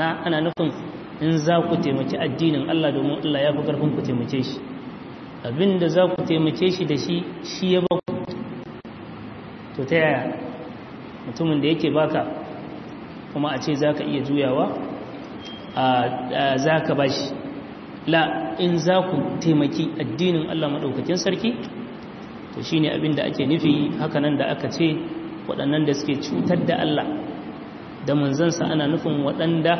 na ana nufin in za ku taimaki addinin Allah domin Allah ya fi ƙarfin ku taimake shi abinda za ku taimake shi da shi shi ya ba ku to ta yaya mutumin da yake baka kuma a ce za ka iya juyawa za ka ba shi la in za ku taimaki addinin Allah maɗaukakin sarki to shi ne abin da ake nufi hakanan da aka ce waɗannan da suke cutar da Allah da manzansa ana nufin waɗanda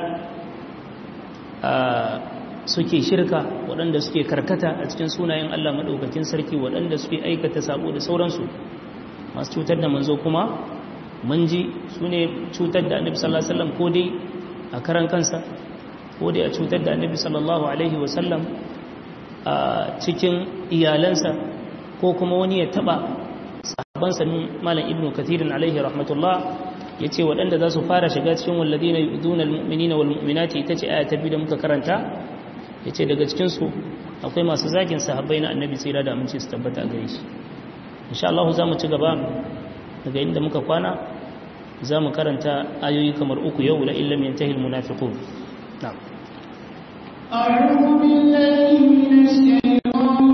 suke shirka waɗanda suke karkata a cikin sunayen Allah maɗaukakin sarki waɗanda suke aikata sabo da sauransu masu cutar da manzo kuma mun ji su ne cutar da annabi sallallahu alaihi wasallam ko dai a karan kansa ko dai a cutar da annabi sallallahu alaihi wasallam a cikin iyalansa ko kuma wani ya taba sahabbansa malam ibnu kathirin alaihi rahmatullah yace waɗanda za su fara shiga cikin walladina yu'duna almu'minina walmu'minati ita ce aya ta biyu da muka karanta yace daga cikin su akwai masu zagin sahabbai na annabi tsira da aminci su tabbata a gare shi insha Allah za mu ci gaba daga inda muka kwana za mu karanta ayoyi kamar uku yau la illam yantahi almunafiqun na'am أعوذ بالله من الشيطان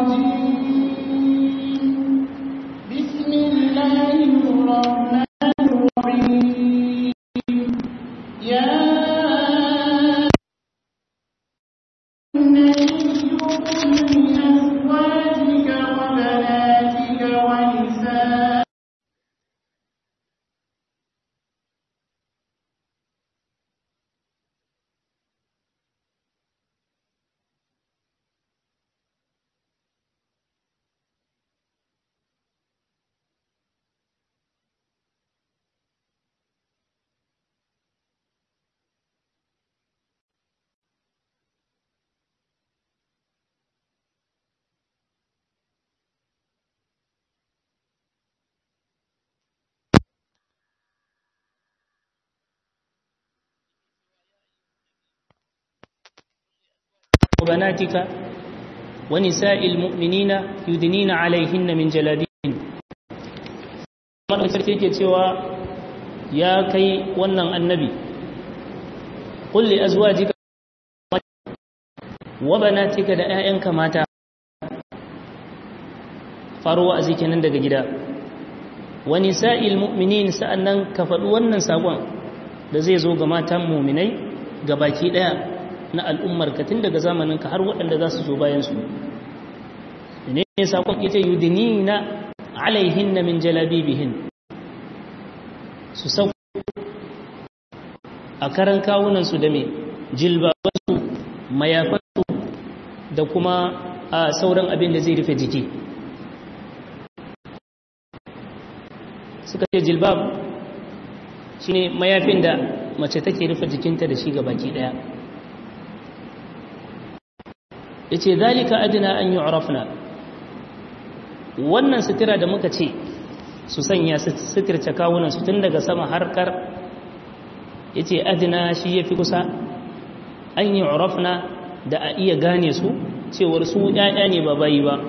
الرجيم بسم الله الرحمن الرحيم يا النبي قل لأزواجك وبناتك ونساء وبناتك ونساء المؤمنين يدنين عليهن من جلابيبهن mana sarki ke cewa ya kai wannan annabi kulli azwajika wa banatika da 'ya'yanka mata faruwa a kenan daga gida wa nisa'il mu'minin sa'annan ka faɗi wannan sakon da zai zo ga matan mu'minai ga baki ɗaya na al'ummar ka tun daga zamanin ka har waɗanda za su zo bayan su ne ne sakon ita yudinina alaihin na min jalabibihin su sau a karan kawunansu da mai jilbabansu mayafansu da kuma a sauran abin da zai rufe jiki suka ce jilbab shi ne mayafin da mace take rufe jikinta da shi ga baki daya ya ce zalika adina an yi wannan sutura da muka ce su sanya suturce kawunansu tun daga sama harkar ya ce adina shi ya fi kusa an yi da a iya gane su cewar su ‘ya'ya ne ba bayi ba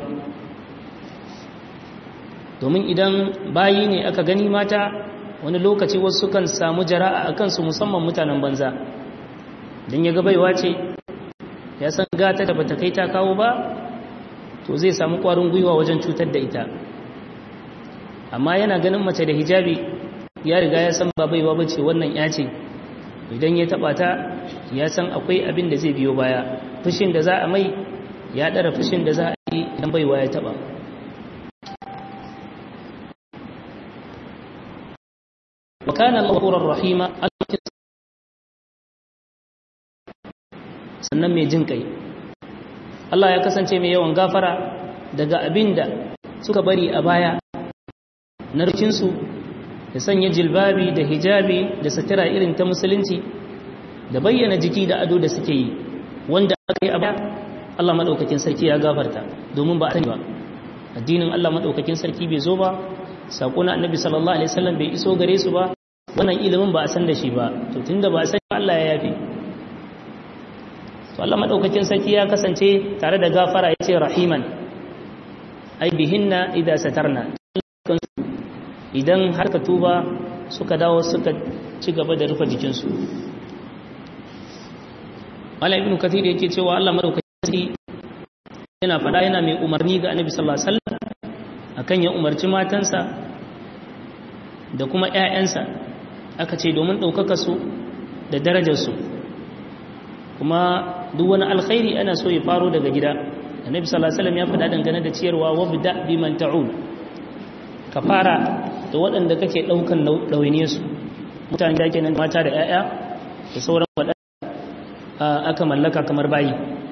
domin idan bayi ne aka gani mata wani lokaci wasu kan samu jara'a a kansu musamman mutanen banza don ya gabaiwa ce ya san gata da bata kai ta kawo ba to zai samu kwarin gwiwa wajen cutar da ita amma yana ganin mace da hijabi ya riga ya san ba baiwa bace wannan ya ce idan ya taba ta ya san akwai abin da zai biyo baya fushin da za a mai ya dara fushin da za a yi idan baiwa ya taba wa kana ghafurur rahima sannan mai jin kai Allah ya kasance mai yawan gafara daga abin da suka bari a baya na rikinsu da sanya jilbabi da hijabi da satira irin ta musulunci da bayyana jiki da ado da suke yi wanda aka yi a baya Allah maɗaukakin sarki ya gafarta domin ba a sani ba addinin Allah maɗaukakin sarki bai zo ba saƙo na annabi sallallahu alaihi wasallam bai iso gare su ba wannan ilimin ba a san da shi ba to tunda ba a sani ba Allah ya yafe to Allah madaukakin sarki ya kasance tare da gafara yace rahiman ai bihinna idza satarna idan har ka tuba suka dawo suka ci gaba da rufe jikinsu Malam Ibn Kathir yake cewa Allah madaukakin yana faɗa yana mai umarni ga Annabi sallallahu alaihi wasallam akan ya umarci matansa da kuma ƴaƴansa aka ce domin ɗaukaka su da darajar su kuma duk wani alkhairi ana so ya faro daga gida Annabi sallallahu alaihi wasallam ya faɗa dangane da ciyarwa wabda biman ta'ul ka fara da waɗanda kake ɗaukan ɗawainiyar su mutane da kenan mata da ƴaƴa da sauran waɗanda aka mallaka kamar bayi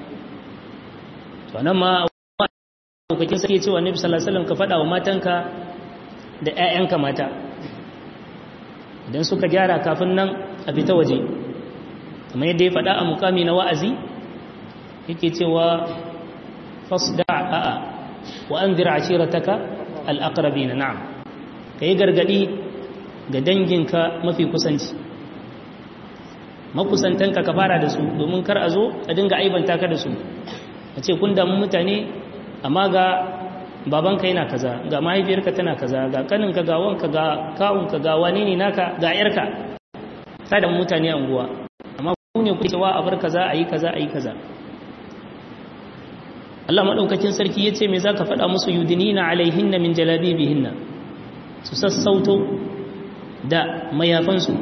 to nan ma kokakin sai cewa Nabi sallallahu alaihi wasallam ka fada wa matanka da ƴaƴanka mata idan suka gyara kafin nan a fita waje kamar yadda ya fada a mukami na wa'azi yake cewa fasda'a wa anzir ashirataka al-aqrabin na'am kai gargadi ga danginka mafi kusanci makusantanka ka fara da su domin kar a zo a dinga aibanta ka da su a ce kun damu mutane amma ga babanka yana kaza ga mahaifiyarka tana kaza ga kaninka ga wanka ga kawunka ga wane ne naka ga yarka ta da mutane a unguwa amma ku ne ku cewa a bar kaza a yi kaza a yi kaza Allah madaukakin sarki yace me zaka faɗa musu yudinina alaihinna min jalabibihinna su sassauto da mayafansu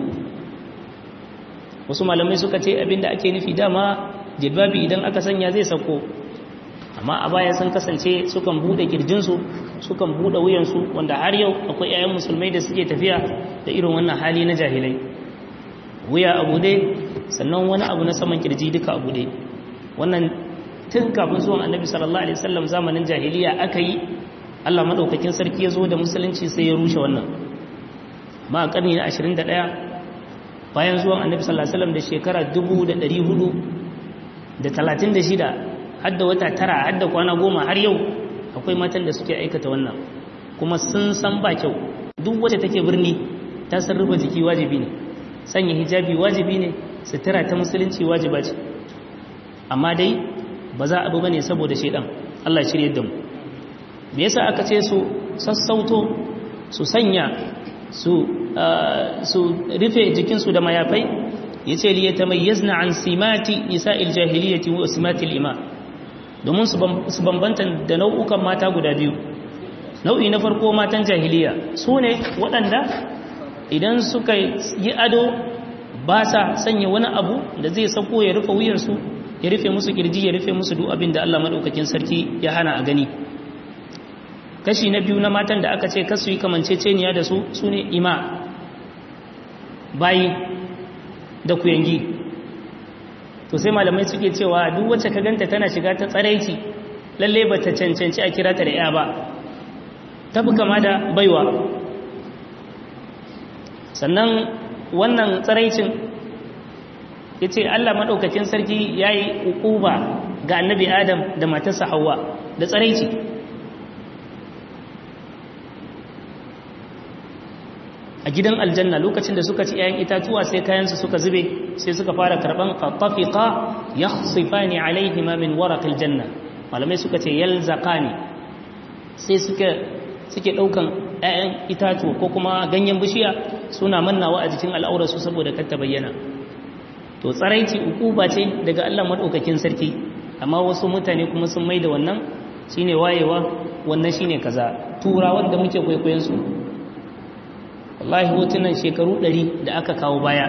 wasu malamai suka ce abinda ake nufi dama jilbabi idan aka sanya zai sako amma a baya sun kasance sukan bude kirjinsu sukan bude wuyansu wanda har yau akwai 'ya'yan musulmai da suke tafiya da irin wannan hali na jahilai wuya a bude sannan wani abu na saman kirji duka a bude wannan tun kafin zuwan annabi sallallahu alaihi wasallam zamanin jahiliya aka yi Allah madaukakin sarki ya zo da musulunci sai ya rushe wannan ma a karni na 21 bayan zuwan annabi sallallahu alaihi wasallam da shekara 1436 hadda wata tara hadda kwana goma har yau akwai matan da suke aikata wannan kuma sun san ba kyau duk wacce take birni ta san rufe jiki wajibi ne sanya hijabi wajibi ne sutura ta musulunci wajiba ce amma dai ba za a bi bane saboda shedan Allah ya shirye da mu me yasa aka ce su sassauto su sanya su su rufe jikinsu da mayafai yace li yatamayyazna an simati nisa'il jahiliyyati wa simatil iman domin su bambanta da nau'ukan mata guda biyu nau'i na farko matan jahiliya su ne waɗanda idan suka yi ado ba sa sanya wani abu da zai sako ya rufe wuyarsu ya rufe musu kirji ya rufe musu duk abin da Allah maɗaukakin sarki ya hana a gani kashi na biyu na matan da aka ce kasu yi kamanceceniya da su su ne ima bayi da kuyangi to sai malamai suke cewa duk wacce ka ganta tana shiga ta tsaraici lalle ba ta cancanci a kira ta da ya ba ta fi kama da baiwa sannan wannan tsaraicin ya ce allah maɗaukacin sarki ya yi ukuba ga annabi adam da matarsa hawa da tsaraici a gidan aljanna lokacin da suka ci 'ya'yan itatuwa sai kayansu suka zube sai suka fara karban fattafiqa yakhsifani alaihima min waraqil janna malamai suka ce yalzaqani sai suka suke daukan 'ya'yan itatuwa ko kuma ganyen bishiya suna mannawa a jikin al'aurarsu saboda kar ta bayyana to tsaraici ukuba ce daga Allah madaukakin sarki amma wasu mutane kuma sun maida wannan shine wayewa wannan shine kaza turawan da muke kwaikwayon su wallahi hotunan shekaru ɗari da aka kawo baya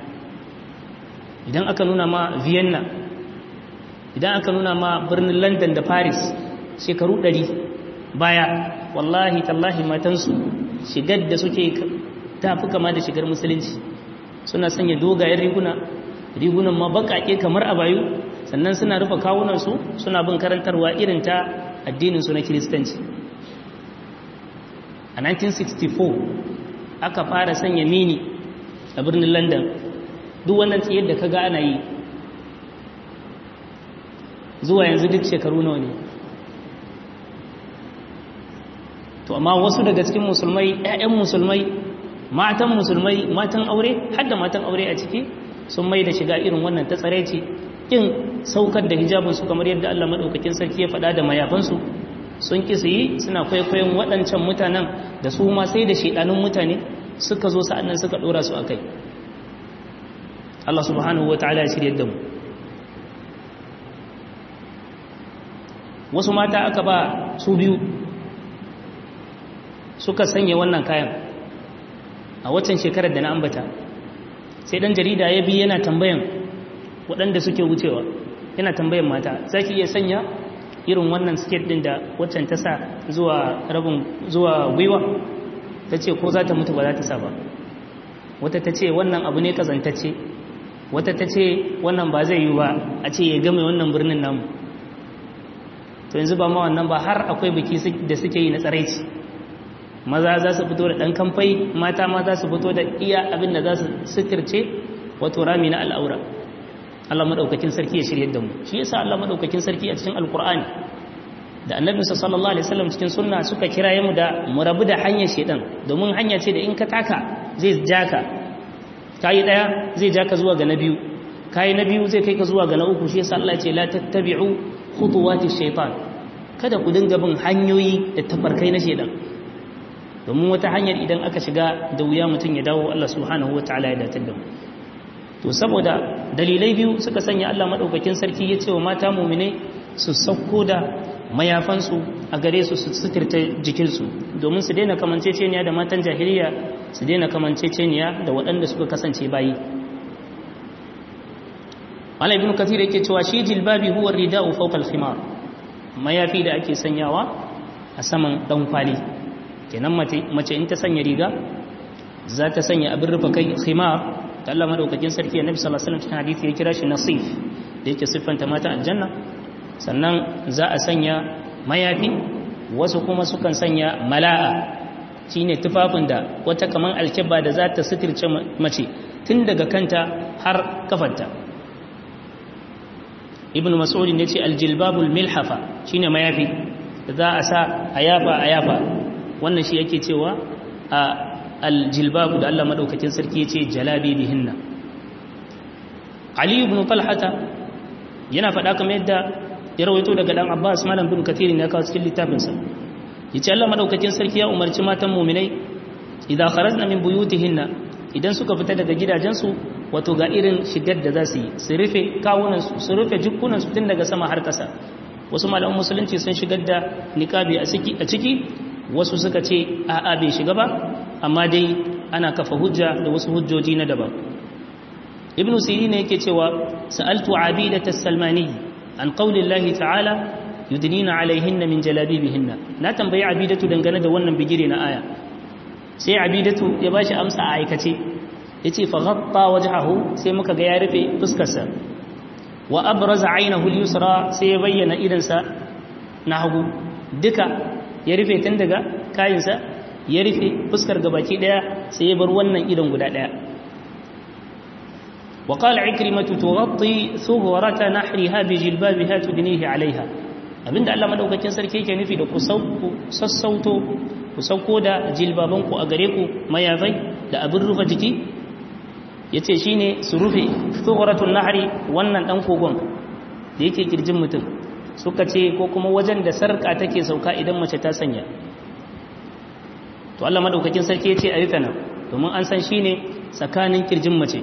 idan aka nuna ma vienna idan aka nuna ma birnin london da paris shekaru ɗari baya wallahi tallahi matansu shigar da suke tafi kama da shigar musulunci suna sanya dogayen riguna rigunan ma baƙaƙe kamar a bayu sannan suna rufe kawunansu suna bin karantarwa irin ta addininsu na kiristanci a 1964 aka fara sanya mini a birnin london duk wannan tsayar da kaga ana yi zuwa yanzu duk shekaru nawa ne to amma wasu daga cikin musulmai 'ya'yan musulmai matan musulmai matan aure har da matan aure a ciki sun mai da shiga irin wannan ta tsaraici kin saukar da hijabinsu kamar yadda Allah madaukakin sarki ya faɗa da mayafansu sun ki su yi suna kwaikwayon waɗancan mutanen da su ma sai da shaidanun mutane suka zo sa'annan suka ɗora su a kai Allah subhanahu wa ta'ala ya shirya da mu wasu mata aka ba su biyu suka sanya wannan kayan a waccan shekarar da na ambata sai dan jarida ya bi yana tambayan waɗanda suke wucewa yana tambayan mata za ki iya sanya irin wannan siket ɗin da waccan ta sa zuwa rabin zuwa gwiwa ta ce ko za ta mutu ba za ta sa ba wata ta ce wannan abu ne kazantacce wata ta ce wannan ba zai yi ba a ce ya game wannan birnin namu to yanzu ba ma wannan ba har akwai biki da suke yi na tsaraici maza za su fito da ɗan kamfai mata ma za su fito da iya abin da za su suturce wato rami na al'aura Allah maɗaukakin sarki ya shirya da mu shi yasa Allah maɗaukakin sarki a cikin alkur'ani da annabinsa sallallahu alaihi wasallam cikin sunna suka kiraye mu da mu rabu da hanyar shedan domin hanya ce da in ka taka zai ja ka kayi daya zai ja ka zuwa ga na biyu kayi na biyu zai kai ka zuwa ga na uku shi yasa Allah ya ce la tattabi'u khutuwati shaytan kada ku dinga bin hanyoyi da tafarkai na shedan domin wata hanyar idan aka shiga da wuya mutum ya dawo Allah subhanahu wataala ya datar da mu to saboda dalilai biyu suka sanya Allah madaukakin sarki ya ce wa mata mu'mine su sauko da mayafansu a gare su su suturta jikinsu domin su daina kamanceceniya da matan jahiliya su daina kamanceceniya da waɗanda suka kasance bayi Malam Ibn Kathir yake cewa shi jilbabi huwa rida'u fawqa al-khimar mayafi da ake sanyawa a saman dan kwali kenan mace in ta sanya riga za ta sanya abin rufe kai khimar da Allah madaukakin sarki Annabi sallallahu alaihi wasallam cikin hadisi ya kira shi nasif da yake siffanta mata aljanna sannan za a sanya mayafi wasu kuma sukan sanya mala'a shine tufafin da wata kaman alkibba da za ta suturce mace tun daga kanta har kafarta ibn mas'ud ne ce aljilbabul milhafa shine mayafi da za a sa a yafa a yafa wannan shi yake cewa a aljilbabu da Allah madaukakin sarki yace jalabi bihinna ali ibn talhata yana faɗa kamar yadda ya rawaito daga dan Abbas malam bin Kathir ne kawo cikin littafin sa yace Allah madaukakin sarki ya umarci matan mu'minai idan kharajna min buyutihinna idan suka fita daga gidajensu wato ga irin shigar da za su yi su rufe kawunansu su rufe jikunansu tun daga sama har ƙasa wasu malaman musulunci sun shigar da niqabi a ciki wasu suka ce a'a bai shiga ba amma dai ana kafa hujja da wasu hujjoji na daban ibnu sirin yake cewa sa'altu abidat as-salmani an qaulillahi ta'ala yudnina alaihinna min jalabibihinna na tambayi abidatu dangane da wannan bigire na aya sai abidatu ya bashi amsa a aikace yace fa ghatta wajhahu sai muka ga ya rufe fuskarsa wa abraza aynahu al-yusra sai ya bayyana idansa na hagu duka ya rufe tun daga kayinsa ya rufe fuskar gabaki daya sai ya bar wannan idan guda daya wa qala ikrimatu tughatti thughurata nahriha bi jilbabiha tudnihi alaiha abinda Allah madaukakin sarki yake nufi da ku sassauto ku sauko da jilbabanku a gare ku mayafai da abin rufe jiki yace shine su rufe thughratun nahri wannan dan kogon da yake kirjin mutum suka ce ko kuma wajen da sarka take sauka idan mace ta sanya to Allah madaukakin sarki yace a rufe nan domin an san shine tsakanin kirjin mace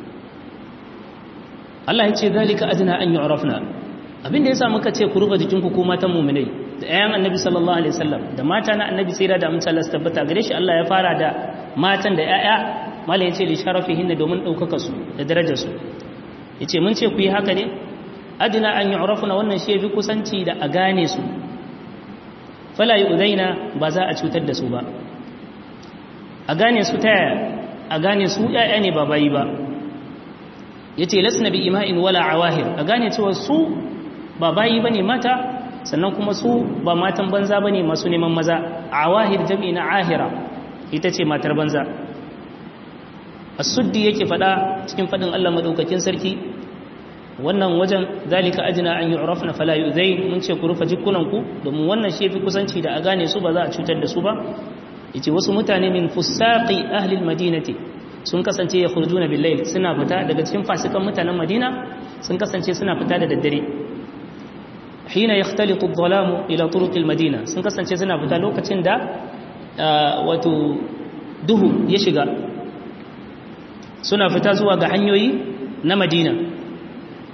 Allah ya ce zalika adna an yu'rafna abin da yasa muka ce ku rufe jikinku ko matan mu'minai da ayan annabi sallallahu alaihi wasallam da mata na annabi sai da amince Allah su tabbata gare shi Allah ya fara da matan da yaya mala yace li sharafihinna domin daukaka su da darajar su yace mun ce ku yi haka ne adna an yu'rafna wannan shi yafi kusanci da a gane su fala yu'daina ba za a cutar da su ba a gane su ta a gane su yaya ne ba bayi ba yace lasna bi ima'in wala awahir a gane cewa su ba bayi bane mata sannan kuma su ba matan banza bane masu neman maza awahir jam'i na ahira ita ce matar banza as-suddi yake fada cikin fadin Allah madaukakin sarki wannan wajen zalika ajna an yu'rafna fala yu'zain mun ce ku rufe jikunanku domin wannan shi yafi kusanci da a gane su ba za a cutar da su ba yace wasu mutane min fusaqi ahli al-madinati sun kasance ya khurjuna bil-layl suna fita daga cikin fasikan mutanen Madina sun kasance suna fita da daddare hina yakhtalitu adh-dhalamu ila turuq al-madina sun kasance suna fita lokacin da wato duhu ya shiga suna fita zuwa ga hanyoyi na Madina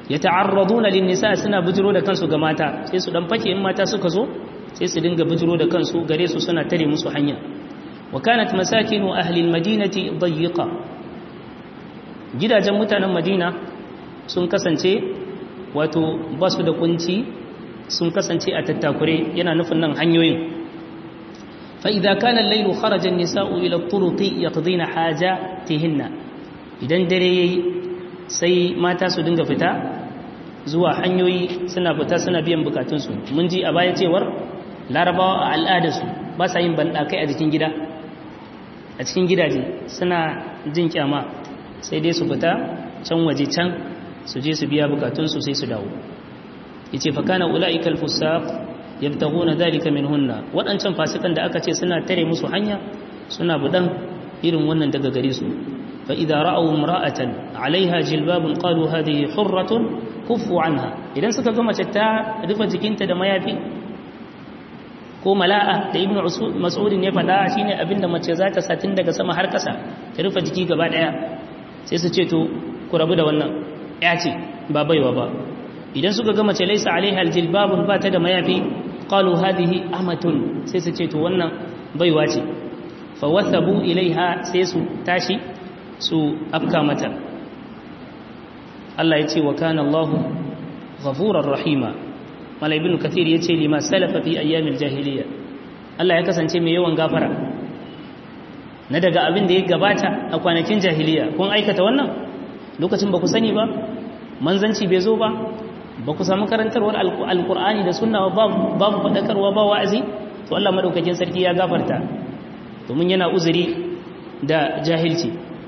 yata'arraduna lin-nisa suna bujiro da kansu ga mata sai su dan fake in mata suka zo sai su dinga bujiro da kansu gare su suna tare musu hanya wa kanat masakinu ahli al-madinati dayyiqa gidajen mutanen madina sun kasance wato ba su da kunci sun kasance a tattakure yana nufin nan hanyoyin فإذا كان الليل خرج النساء إلى الطرق يقضين حاجاتهن idan dare yayi sai mata su dinga fita zuwa hanyoyi suna fita suna biyan bukatunsu mun ji a baya cewar larabawa a al'adarsu ba sa yin banɗakai a jikin gida a cikin gidaje suna jin kyama sai dai su fita can waje can su je su biya bukatunsu sai su dawo yace fa kana ulaika al-fusaq yabtaguna dhalika minhunna wadancan fasikan da aka ce suna tare musu hanya suna budan irin wannan daga gare su fa idza ra'aw imra'atan 'alayha jilbabun qalu hadhihi hurratun kuffu anha idan suka ga mace ta rufe jikinta da mayafi ko mala'a da ibnu mas'ud ne fada shine abinda mace za ta sa tun daga sama har kasa ta rufe jiki gaba daya sai su ce to ku rabu da wannan ya ce ba baiwa ba idan suka ga mace laisa alaiha aljilbabun ba ta da mayafi qalu hadhihi amatun sai su ce to wannan baiwa ce fa wasabu ilaiha sai su tashi su afka mata Allah ya ce wa kana Allahu ghafurar rahima mala ibn kathir ya ce lima salafa fi ayyamil jahiliya Allah ya kasance mai yawan gafara na daga abin da ya gabata a kwanakin jahiliya kun aikata wannan lokacin ba ku sani ba manzanci bai zo ba ba ku samu karantarwar alkur'ani da sunna babu faɗakarwa ba wa'azi to Allah madaukakin sarki ya gafarta domin yana uzuri da jahilci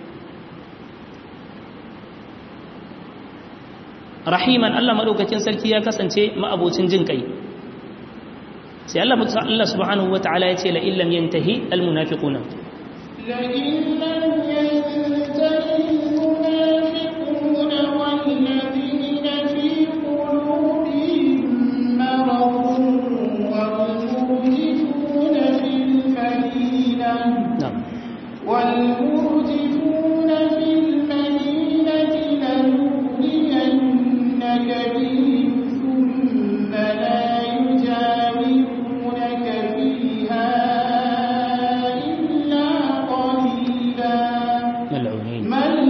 rahiman Allah madaukakin sarki ya kasance ma'abocin jin kai sai Allah Allah subhanahu wata'ala ya ce la illam yantahi almunafiquna la illam yantahi almunafiquna walladhina fi qulubihim maradun walmurjifuna fil madinah na'am والمرجفون في المدينة لنغرينك بهم ثم لا يجاورونك فيها إلا قليلا mal'unin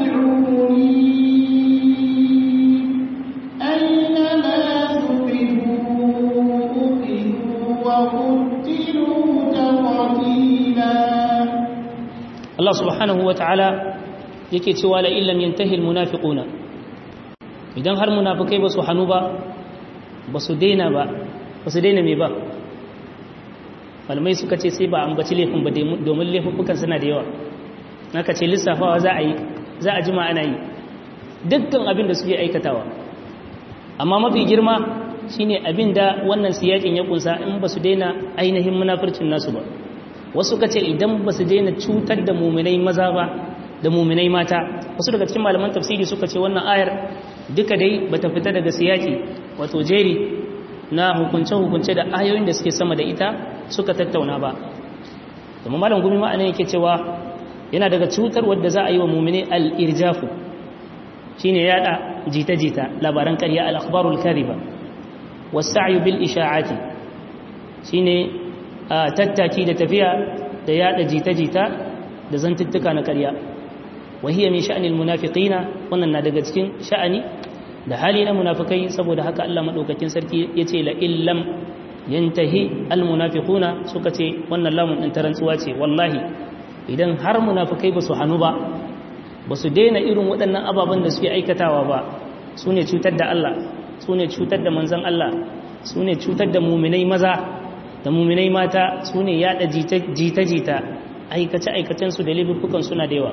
ملعونين أينما ثقفوا أخذوا وقتلوا تقتيلا Allah subhanahu wata'ala yake cewa la illam yantahi almunafiquna idan har munafikai ba su hanu ba ba su daina ba ba su daina me ba malamai suka ce sai ba ambaci laifin ba domin laifukan suna da yawa naka ce lissafawa za a yi za a jima ana yi dukkan abin da suke aikatawa amma mafi girma shine abin da wannan siyakin ya kunsa in ba su daina ainihin munafircin nasu ba wasu ka ce idan ba su daina cutar da muminai maza ba da muminai mata wasu daga cikin malaman tafsiri suka ce wannan ayar duka dai ba ta fita daga siyaki wato jeri na hukunce-hukunce da ayoyin da suke sama da ita suka tattauna ba domin malam gumi ma'ana yake cewa yana daga cutar wadda za a yi wa muminai al-irjafu shine yada jita-jita labaran ƙarya al-akhbarul kariba was-sa'yu bil isha'ati shine a tattaki da tafiya da yada jita-jita da zantuttuka na ƙarya wahiyar min sha'anil munafiqina wannan na daga cikin sha'ani da hali na munafikai saboda haka Allah madaukakin sarki yace la illam yantahi al munafiquna suka ce wannan lamun din tarantsuwa ce wallahi idan har munafikai ba su hanu ba ba su daina irin waɗannan ababen da suke aikatawa ba su ne cutar da Allah su ne cutar da manzon Allah su ne cutar da muminai maza da muminai mata su ne yada jita-jita aikace-aikacensu da laifukan suna da yawa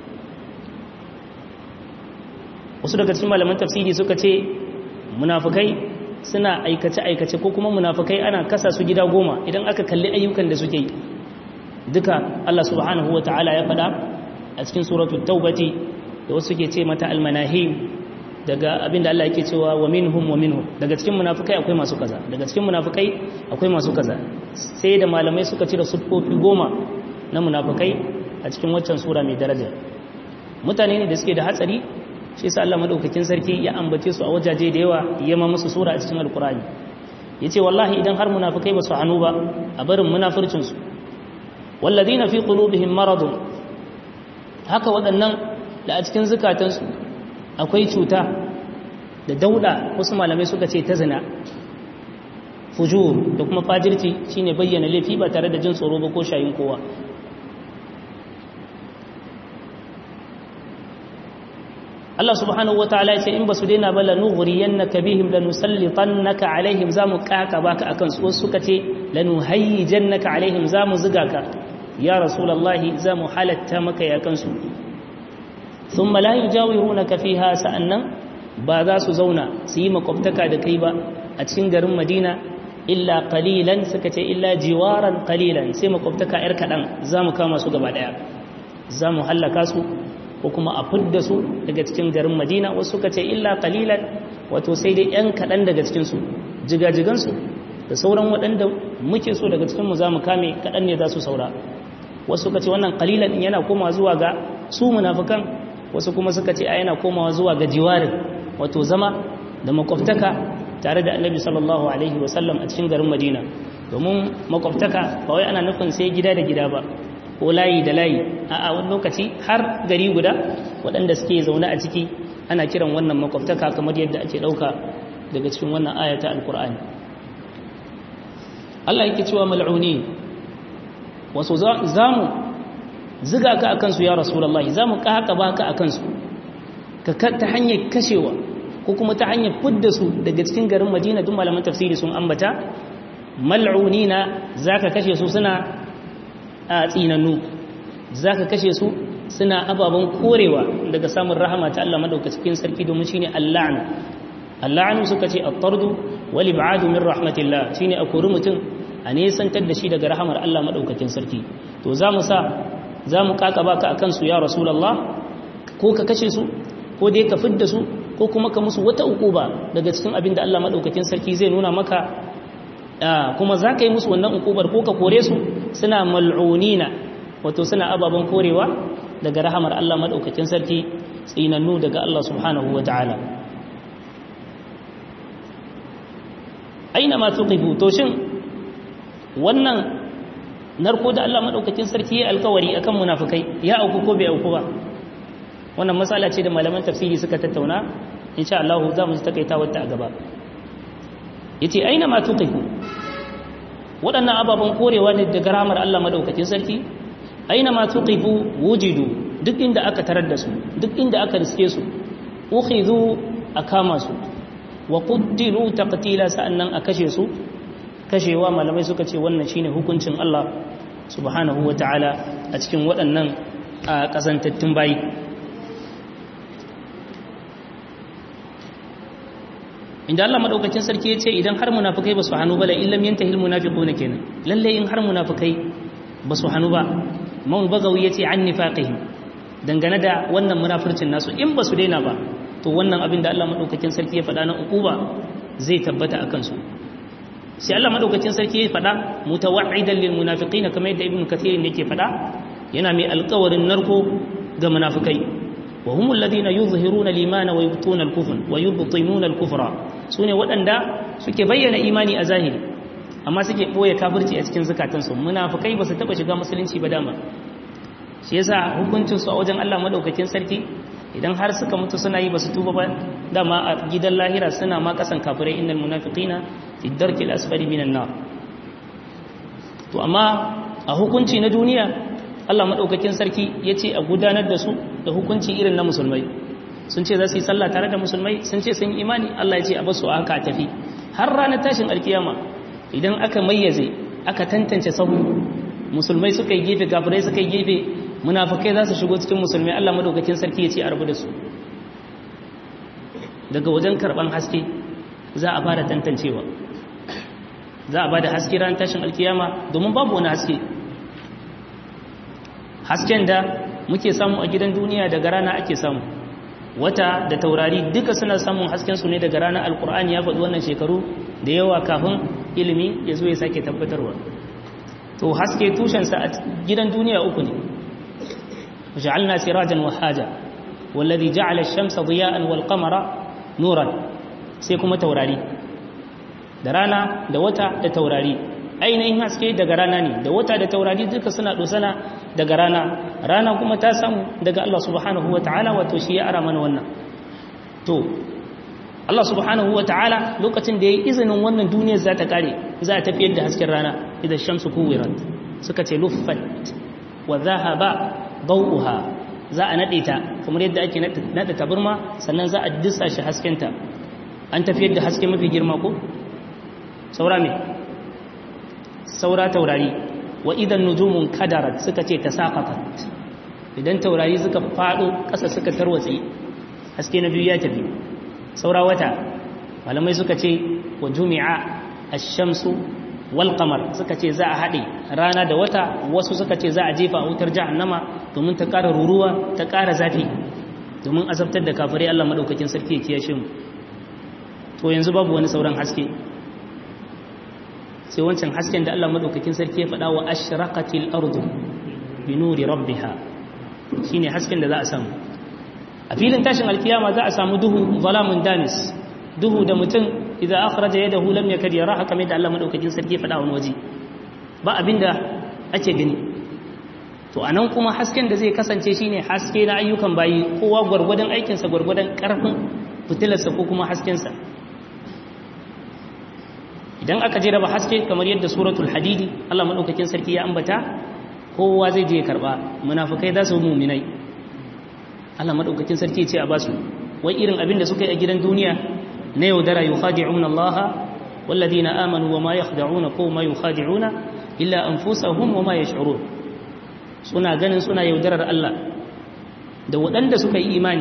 wasu daga cikin malaman tafsiri suka ce munafukai suna aikace-aikace ko kuma munafukai ana kasa su gida goma idan aka kalli ayyukan da suke yi duka Allah subhanahu wa ta'ala ya faɗa a cikin suratul taubati da wasu ke ce mata almanahim daga abinda Allah yake cewa wa minhum wa minhum daga cikin munafikai akwai masu kaza daga cikin munafikai akwai masu kaza sai da malamai suka cire siffofi goma na munafikai a cikin waccan sura mai daraja mutane ne da suke da hatsari shi yasa Allah madaukakin sarki ya ambace su a wajaje da yawa ya ma musu sura a cikin alkurani yace wallahi idan har munafikai ba su hanu ba a barin munafircin su walladina fi qulubihim maradun haka waɗannan da a cikin zukatansu akwai cuta da dauda wasu malamai suka ce ta zina fujur da kuma fajirci shine bayyana laifi ba tare da jin tsoro ba ko shayin kowa Allah subhanahu wataala ya ce in basu daina ba lanughuriyannaka bihim lanusallitannaka alaihim zamu kaka baka akan su wasu suka ce lanuhayyijannaka alaihim zamu ziga ka ya rasulullahi zamu halatta maka ya kansu thumma la yujawirunaka fiha sa'annan ba za su zauna su yi makwabtaka da kai ba a cikin garin Madina illa qalilan suka ce illa jiwaran qalilan sai makwabtaka yar kadan zamu kama su gaba daya zamu hallaka su ko kuma a fidda su daga cikin garin Madina wasu suka ce illa qalilan wato sai dai yan kadan daga cikin su jigajigan su da sauran waɗanda muke so daga cikin mu zamu kame kadan ne za su saura wasu suka ce wannan qalilan din yana komawa zuwa ga su munafikan wasu kuma suka ce a yana komawa zuwa ga jiwarin wato zama da makwabtaka tare da annabi sallallahu alaihi wasallam a cikin garin madina domin makwabtaka ba wai ana nufin sai gida da gida ba ko layi da layi a wani lokaci har gari guda waɗanda suke zaune a ciki ana kiran wannan makwabtaka kamar yadda ake ɗauka daga cikin wannan ayata alkur'ani Allah yake cewa mal'uni wasu za mu ziga ka akan su ya rasulullahi za mu ƙaƙa baka akan su ta hanyar kashewa ko kuma ta hanyar fidda su daga cikin garin madina duk malaman tafsiri sun ambata mal'unina zaka kashe su suna a tsinannu zaka kashe su suna ababen korewa daga samun rahama ta Allah madaukakin sarki domin shine al-la'nu al-la'nu suka ce at-tardu wal ib'adu min rahmatillah shine a kori mutum a nesantar da shi daga rahamar Allah madaukakin sarki to zamu sa zamu kakaba ka akan su ya rasulullah ko ka kashe su ko dai ka fidda su ko kuma ka musu wata ukuba daga cikin abin da Allah madaukakin sarki zai nuna maka kuma za ka yi musu wannan ukubar ko ka kore su suna mal'unina wato suna ababen korewa daga rahamar Allah madaukakin sarki tsinannu daga Allah subhanahu wa ta'ala aina ma tuqifu to shin wannan narko da Allah madaukakin sarki ya alkawari akan munafikai ya auku ko bai auku ba wannan matsala ce da malaman tafsiri suka tattauna insha Allah za mu takaita wata a gaba yace aina ma tuqifu waɗannan ababen korewa ne daga ramar Allah madaukakin sarki aina ma tuqifu wujidu duk inda aka tarar da su duk inda aka riske su ukhidhu akama su wa quddilu taqtila sa'annan a kashe su kashewa malamai suka ce wannan shine hukuncin Allah subhanahu wataala a cikin waɗannan kasantattun bayi inda Allah madaukakin sarki ya ce idan har munafikai ba su hannu ba la illam yantahil munafiquna kenan lalle in har munafikai ba su hannu ba maul bagawi yace an nifaqihim dangane da wannan munafircin nasu in ba su daina ba to wannan abin da Allah madaukakin sarki ya faɗa na ukuba zai tabbata akan su sai Allah madaukakin sarki ya faɗa mutawa'idan lil munafiqina kamar yadda ibnu kathir yake faɗa yana mai alƙawarin narko ga munafikai wa hum alladhina yuzhiruna al-imana wa yubtuna al-kufr wa yubtinuna al-kufra sune waɗanda suke bayyana imani a zahiri amma suke boye kafirci a cikin zakatansu munafikai ba su taba shiga musulunci ba dama shi yasa hukuncin su a wajen Allah madaukakin sarki idan har suka mutu suna yi ba su tuba ba dama a gidan lahira suna ma kasan kafirai innal munafiqina fi darki al-asfali minan nar to amma a hukunci na duniya Allah maɗaukakin sarki ya ce a gudanar da su da hukunci irin na musulmai sun ce za su yi sallah tare da musulmai sun ce sun yi imani Allah ya ce a basu haka a tafi har ranar tashin alkiyama idan aka mayyaze aka tantance sahu musulmai suka yi gefe gafirai suka yi gefe munafukai za su shigo cikin musulmai Allah maɗaukakin sarki ya ce a rabu da su daga wajen karɓan haske za a fara tantancewa za a ba da haske ranar tashin alkiyama domin babu wani haske hasken da muke samu a gidan duniya daga rana ake samu wata da taurari duka suna samun hasken su ne daga rana alkur'ani ya faɗi wannan shekaru da yawa kafin ilimi ya zo ya sake tabbatarwa to haske tushensa a gidan duniya uku ne ja'alna sirajan wahaja wallazi ja'ala ash-shamsa diya'an wal qamara nuran sai kuma taurari da rana da wata da taurari ainihin haske daga rana ne da wata da taurari duka suna dosana daga rana rana kuma ta samu daga Allah subhanahu wataala wato shi ya ara mana wannan to Allah subhanahu wataala lokacin da yayi izinin wannan duniyar za ta kare za ta tafiyar da hasken rana idan shamsu kuwirat suka ce luffat wa dhahaba dawuha za a nade ta kamar yadda ake nada taburma sannan za a dissa shi haskenta an tafiyar da haske mafi girma ko saura me saura taurari wa idan nujumun kadarat suka ce ta saqatat idan taurari suka fado ƙasa suka tarwatse haske na biyu ya tafi saura wata malamai suka ce wa jumi'a ash-shamsu wal qamar suka ce za a haɗe rana da wata wasu suka ce za a jefa a wutar jahannama domin ta ƙara ruruwa ta ƙara zafi domin azabtar da kafirai Allah madaukakin sarki ya kiyashe mu to yanzu babu wani sauran haske sai wancan hasken da Allah madaukakin sarki ya faɗa wa ashraqatil ardu bi nuri rabbiha shine hasken da za a samu a filin tashin alkiyama za a samu duhu zalamun damis duhu da mutum idan akhraja yadahu lam yakad yaraha kamar da Allah madaukakin sarki ya faɗa wani waje ba abinda ake gani to anan kuma hasken da zai kasance shine haske na ayyukan bayi kowa gwargwadon aikinsa gwargwadon karfin fitilarsa ko kuma haskensa idan aka je raba haske kamar yadda suratul hadidi Allah madaukakin sarki ya ambata kowa zai je karba munafikai za su mu'minai Allah madaukakin sarki ya ce a basu wai irin abin da suka yi a gidan duniya na yaudara yukhadi'una Allah walladhina amanu wama yakhda'una ko ma yukhadi'una illa anfusahum wama yash'urun suna ganin suna yaudarar Allah da waɗanda suka yi imani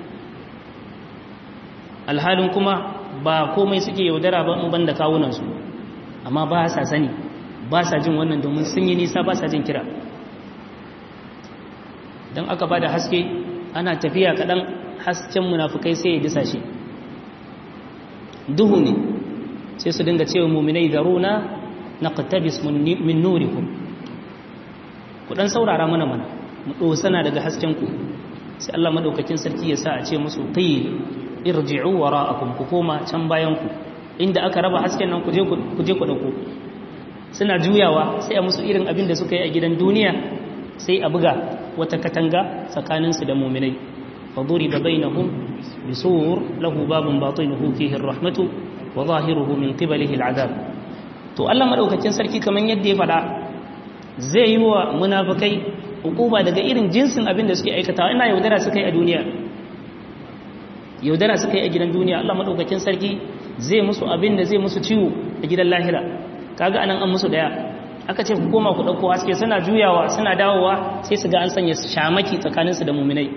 alhalin kuma ba komai suke yaudara ba in banda kawunansu amma ba sa sani ba sa jin wannan domin sun yi nisa ba sa jin kira don aka ba da haske ana tafiya kaɗan hasken munafukai sai ya disa shi duhu ne sai su dinga cewa muminai zaruna na katabis min nurikum ku ɗan saurara mana mana mu ɗosana daga haskenku sai Allah maɗaukakin sarki ya sa a ce musu qil irji'u wara'akum ku koma can bayan ku inda aka raba hasken nan ku je ku je ku dauko suna juyawa sai a musu irin abin da suka yi a gidan duniya sai a buga wata katanga tsakanin su da mu'minai fa duriba bainahum bisur lahu babun batinuhu fihi ar-rahmatu wa zahiruhu min qibalihi al-'adab to Allah madaukakin sarki kaman yadda ya fada zai yi wa munafikai hukuma daga irin jinsin abin da suke aikatawa ina yaudara suka yi a duniya yaudara suka yi a gidan duniya Allah maɗaukakin sarki zai musu abin da zai musu ciwo a gidan lahira kaga anan an musu daya aka ce ku koma ku ɗauko haske suna juyawa suna dawowa sai su ga an sanya shamaki tsakaninsu da muminai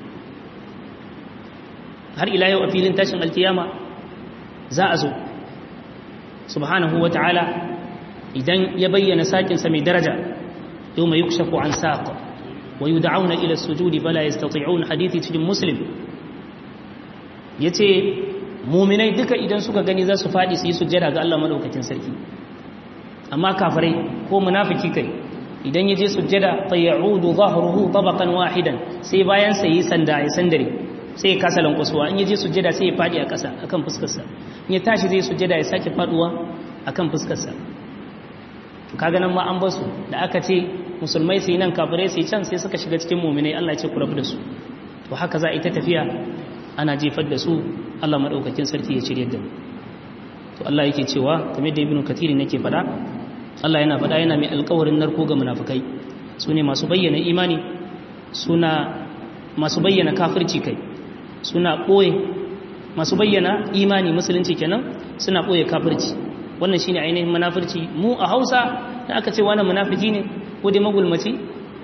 har ila yau a filin tashin alkiyama za a zo subhanahu wa ta'ala idan ya bayyana sakinsa mai daraja yau mai yukshafu an saƙa wa yud'auna ila sujudi bala yastati'un hadithi cikin muslim ya ce muminai duka idan suka gani za su faɗi su yi sujjada ga Allah maɗaukakin sarki amma kafirai ko munafiki kai idan ya je sujjada fa ya'udu zahruhu tabaqan wahidan sai bayan sai yi sanda ya sandare sai ya kasa lankwasuwa in ya je sujjada sai ya faɗi a ƙasa akan fuskarsa in ya tashi zai sujjada ya sake faɗuwa akan fuskarsa kaga nan ma an basu da aka ce musulmai su yi nan kafirai su yi can sai suka shiga cikin muminai Allah ya ce ku rabu da su to haka za a yi ta tafiya ana jefar da su Allah maɗaukakin sarki ya cire da mu to Allah yake cewa kamar da ibnu kathirin yake faɗa Allah yana faɗa yana mai alƙawarin narko ga munafikai su ne masu bayyana imani suna masu bayyana kafirci kai suna ɓoye masu bayyana imani musulunci kenan suna ɓoye kafirci wannan shine ainihin munafirci mu a Hausa da aka ce wani munafiki ne ko dai magulmaci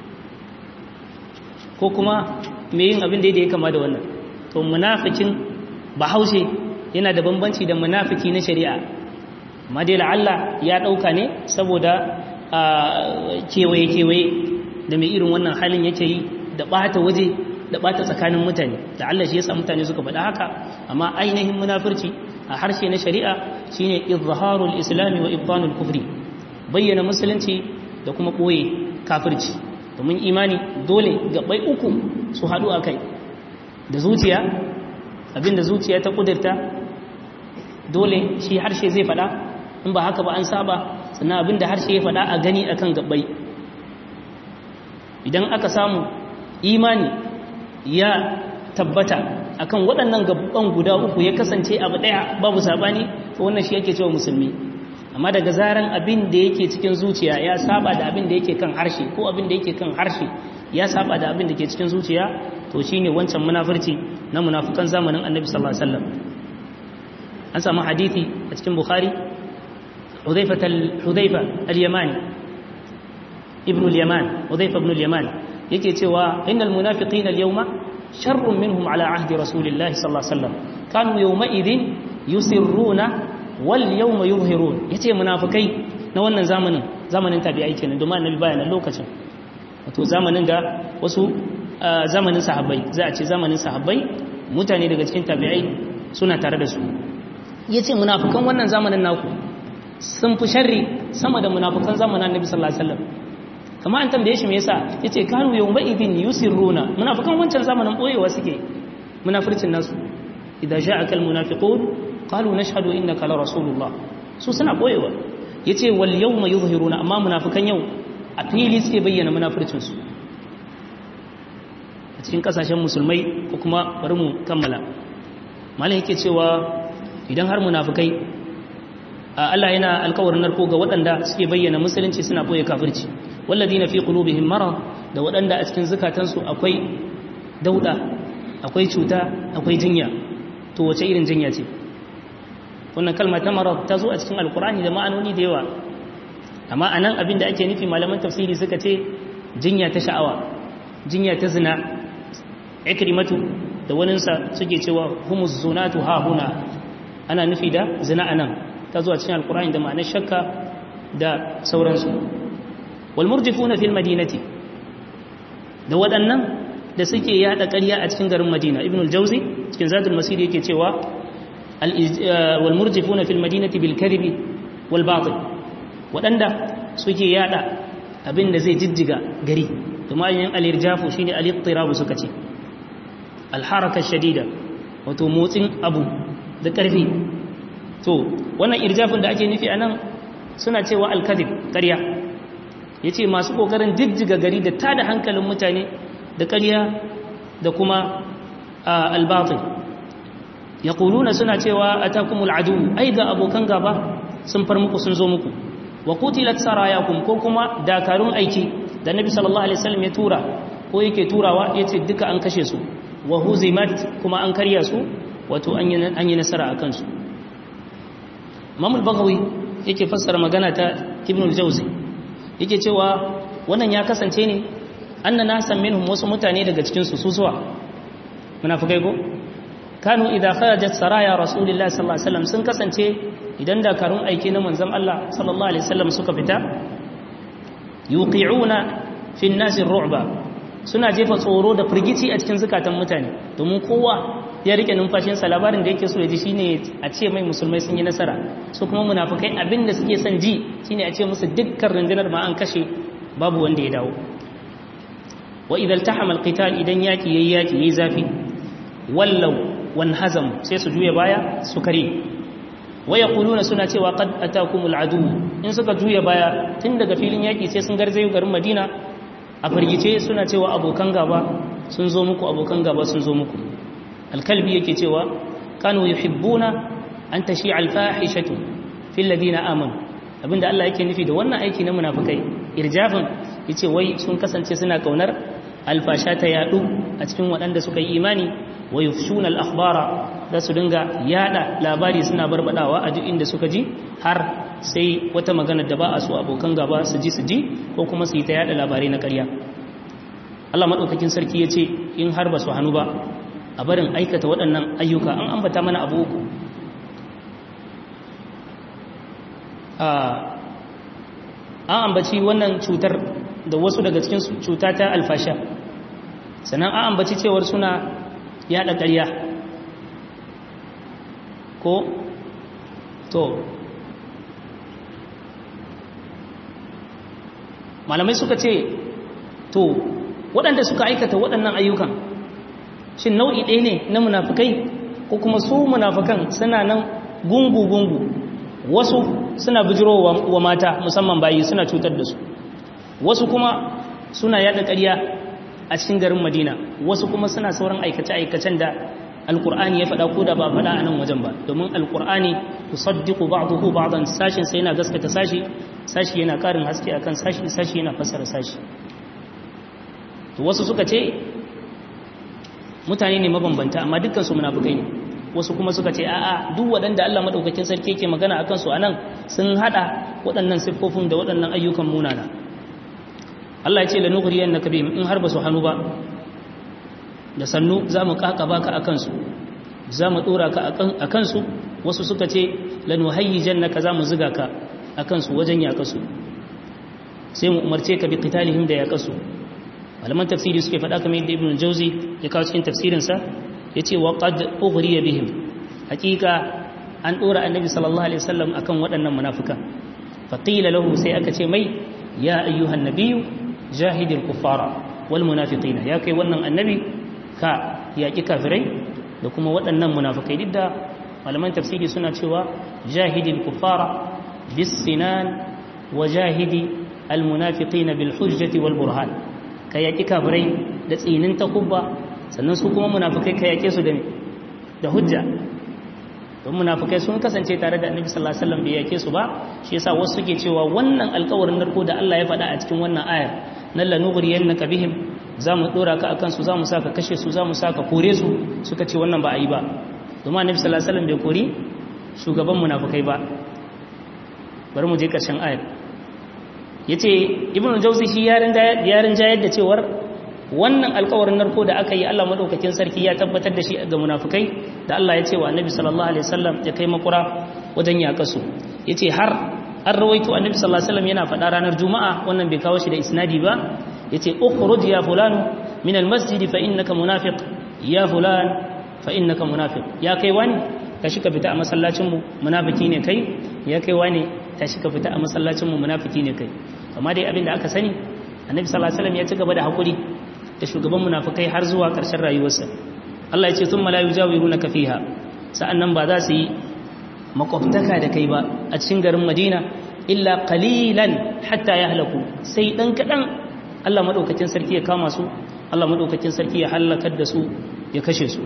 ko kuma me yin abin da ya kama da wannan to munafikin bahaushe yana da bambanci da munafiki na shari'a amma dai la'alla ya ɗauka ne saboda kewaye-kewaye da mai irin wannan halin yake yi da ɓata waje da ɓata tsakanin mutane da Allah shi yasa mutane suka faɗa haka amma ainihin munafirci a harshe na shari'a shine izharul islami wa ibtanul kufri bayyana musulunci da kuma ɓoye kafirci domin imani dole gabai uku su haɗu a kai da zuciya abinda zuciya ta kudurta dole shi harshe zai fada in ba haka ba an saba sannan abinda harshe ya fada a gani akan gabbai idan aka samu imani ya tabbata akan waɗannan gabban guda uku ya kasance abu ɗaya babu sabani to wannan shi yake cewa musulmi amma daga zaran abin da yake cikin zuciya ya saba da abin da yake kan harshe ko abin da yake kan harshe ya saba da abin da ke cikin zuciya to shine wancan munafurci na munafukan zamanin annabi sallallahu alaihi wasallam an samu hadisi a cikin bukhari hudhaifa hudhaifa al-yamani ibn al-yaman hudhaifa ibn al-yaman yake cewa innal munafiqina al-yawma sharrun minhum ala ahdi rasulillahi sallallahu alaihi wasallam kanu yawma idhin yusirruna wal yawma yuzhirun yace munafikai na wannan zamanin zamanin tabi'ai kenan domin annabi baya nan lokacin wato zamanin da wasu zamanin sahabbai za a ce zamanin sahabbai mutane daga cikin tabi'ai suna tare da su yace munafikan wannan zamanin naku sun fi sharri sama da munafikan zamanin annabi sallallahu alaihi wasallam kamar an tambaye shi me yasa yace kanu yawma idhin yusirruna munafikan wancan zamanin boyewa suke munafircin nasu idza ja'aka almunafiqun qalu nashhadu innaka la rasulullah su suna boyewa yace wal yawma yuzhiruna amma munafikan yau a fili suke bayyana munafircin su a cikin kasashen musulmai ko kuma bari mu kammala malam yake cewa idan har munafikai Allah yana alkawarin narko ga waɗanda suke bayyana musulunci suna boye kafirci walladina fi qulubihim marad da waɗanda a cikin zukatansu akwai dauda akwai cuta akwai jinya to wace irin jinya ce wannan kalma ta marad ta zo a cikin alkurani da ma'anoni da yawa amma anan abin da ake nufi malaman tafsiri suka ce jinya ta sha'awa jinya ta zina ikrimatu da waninsa suke cewa humus zunatu ha huna ana nufi da zina anan ta zo a cikin alkurani da ma'anar shakka da sauransu walmurjifuna fil madinati da waɗannan da suke yada ƙarya a cikin garin madina ibn al-jawzi cikin zadul masir yake cewa walmurjifuna fil madinati bil kadhibi wal batil waɗanda suke yada abin da zai jijjiga gari kuma yin al-irjafu shine al-ittirabu suka ce al-haraka shadida wato motsin abu da ƙarfi to wannan irjafin da ake nufi anan suna cewa al-kadhib ƙarya ya ce masu ƙoƙarin jijjiga gari da tada hankalin mutane da ƙarya da kuma albatin ya ƙuluna suna cewa a takumul adu ai ga abokan gaba sun far muku sun zo muku wa kutilat sarayakum ko kuma dakarun aiki da nabi sallallahu alaihi wasallam ya tura ko yake turawa ya ce duka an kashe su wa huzimat kuma an karya su wato an yi nasara a kansu mamul bagawi yake fassara magana ta ibn al-jawzi yake cewa wannan ya kasance ne anna nasan minhum wasu mutane daga cikin su su zuwa munafikai ko kanu idza kharajat saraya rasulillahi sallallahu alaihi wasallam sun kasance idan dakarun aiki na manzon Allah sallallahu alaihi wasallam suka fita yuqi'una fi an-nas ar-ru'ba suna jefa tsoro da firgici a cikin zukatan mutane domin kowa ya rike numfashinsa labarin da yake so ya ji shine a ce mai musulmai sun yi nasara su kuma munafukai abin da suke son ji shine a ce musu dukkan rundunar ma an kashe babu wanda ya dawo wa idan tahama alqital idan yaki yayi yaki yayi zafi wallau wan hazam sai su juya baya su kare wa yaquluna suna cewa qad atakumul adu in suka juya baya tun daga filin yaki sai sun garzayo garin Madina a firgice suna cewa abokan gaba sun zo muku abokan gaba sun zo muku alkalbi yake cewa kanu yuhibbuna an tashi alfahishatu fil ladina amanu abinda Allah yake nufi da wannan aiki na munafikai irjafin yace wai sun kasance suna kaunar alfasha ta yadu a cikin waɗanda suka yi imani wa yufshuna al-akhbara da su dinga yada labari suna barbadawa a duk inda suka ji har sai wata magana da ba a so abokan gaba su ji su ji ko kuma su yi ta yada labarai na ƙarya Allah madaukakin sarki yace in har ba su hannu ba a barin aikata waɗannan ayyuka an ambata mana abu uku an ambaci wannan cutar da wasu daga cikin cuta ta alfasha sannan an ambaci cewar suna yaɗa ƙarya ko to malamai suka ce to waɗanda suka aikata waɗannan ayyukan shin nau'i ɗaya ne na munafikai ko kuma su munafikan suna nan gungu-gungu wasu suna bijirowa wa mata musamman bayi suna cutar da su wasu kuma suna yada ƙarya a cikin garin madina wasu kuma suna sauran aikace-aikacen da alkur'ani ya faɗa ko da ba faɗa a nan wajen ba domin alkur'ani ku saddiku ba'duhu ba'dan sashin sai yana gaskata sashi sashi yana ƙarin haske akan sashi sashi yana fassara sashi to wasu suka ce mutane ne mabambanta amma dukkan su munafikai ne wasu kuma suka ce a'a duk waɗanda Allah madaukakin sarki yake magana akan su anan sun hada waɗannan siffofin da waɗannan ayyukan munana Allah ya ce la nughriyannaka bihim in har ba su hannu ba da sannu za mu kakaba ka a kansu za mu ɗora ka a kansu wasu suka ce lanuhayyijan naka za mu ziga ka a kansu wajen yaƙasu sai mu umarce ka bi qitalihim da yaƙasu malaman tafsiri suke faɗa kamar yadda ibn jauzi ya kawo cikin tafsirinsa ya ce wa qad ughriya bihim hakika an ɗora annabi sallallahu alaihi wasallam akan waɗannan munafikan faqila lahu sai aka ce mai ya ayyuhan nabiyyu jahidil kuffara wal munafiqina ya kai wannan annabi ka yaƙi kafirai da kuma waɗannan munafikai duk da malaman tafsiri suna cewa jahidil kuffara bis sinan wa jahidi al munafiqina bil hujjati wal burhan ka yaƙi kafirai da tsinin takubba sannan su kuma munafikai ka yaƙe su da da hujja don munafikai sun kasance tare da annabi sallallahu alaihi wasallam bai yaƙe su ba shi yasa wasu suke cewa wannan alƙawarin narko da Allah ya faɗa a cikin wannan ayar nan lanughriyannaka bihim za mu ɗora ka a kansu za mu sa ka kashe su za mu sa ka kore su suka ce wannan ba a yi ba domin annabi sallallahu alaihi wasallam bai kori shugaban munafikai ba bari mu je ƙarshen ayar yace ibnu jawzi shi yarin yarin jayar da cewar wannan alƙawarin narko da aka yi Allah madaukakin sarki ya tabbatar da shi ga munafikai da Allah ya ce wa annabi sallallahu alaihi wasallam ya kai makura wajen yaƙasu yace har an rawaito annabi sallallahu alaihi wasallam yana faɗa ranar juma'a wannan bai kawo shi da isnadi ba yace ukhruj ya fulan min almasjid fa innaka munafiq ya fulan fa innaka munafiq ya kai wani tashi ka fita a masallacin mu munafiki ne kai ya kai wani tashi ka fita a masallacin mu munafiki ne kai amma dai abin da aka sani annabi sallallahu alaihi wasallam ya ci gaba da hakuri da shugaban munafikai har zuwa ƙarshen rayuwarsa Allah ya ce thumma la yujawirunaka fiha sa'annan ba za su yi makwabtaka da kai ba a cikin garin Madina illa qalilan hatta yahlaku sai dan kadan Allah maɗaukakin sarki ya kama su Allah maɗaukakin sarki ya hallakar da su ya kashe su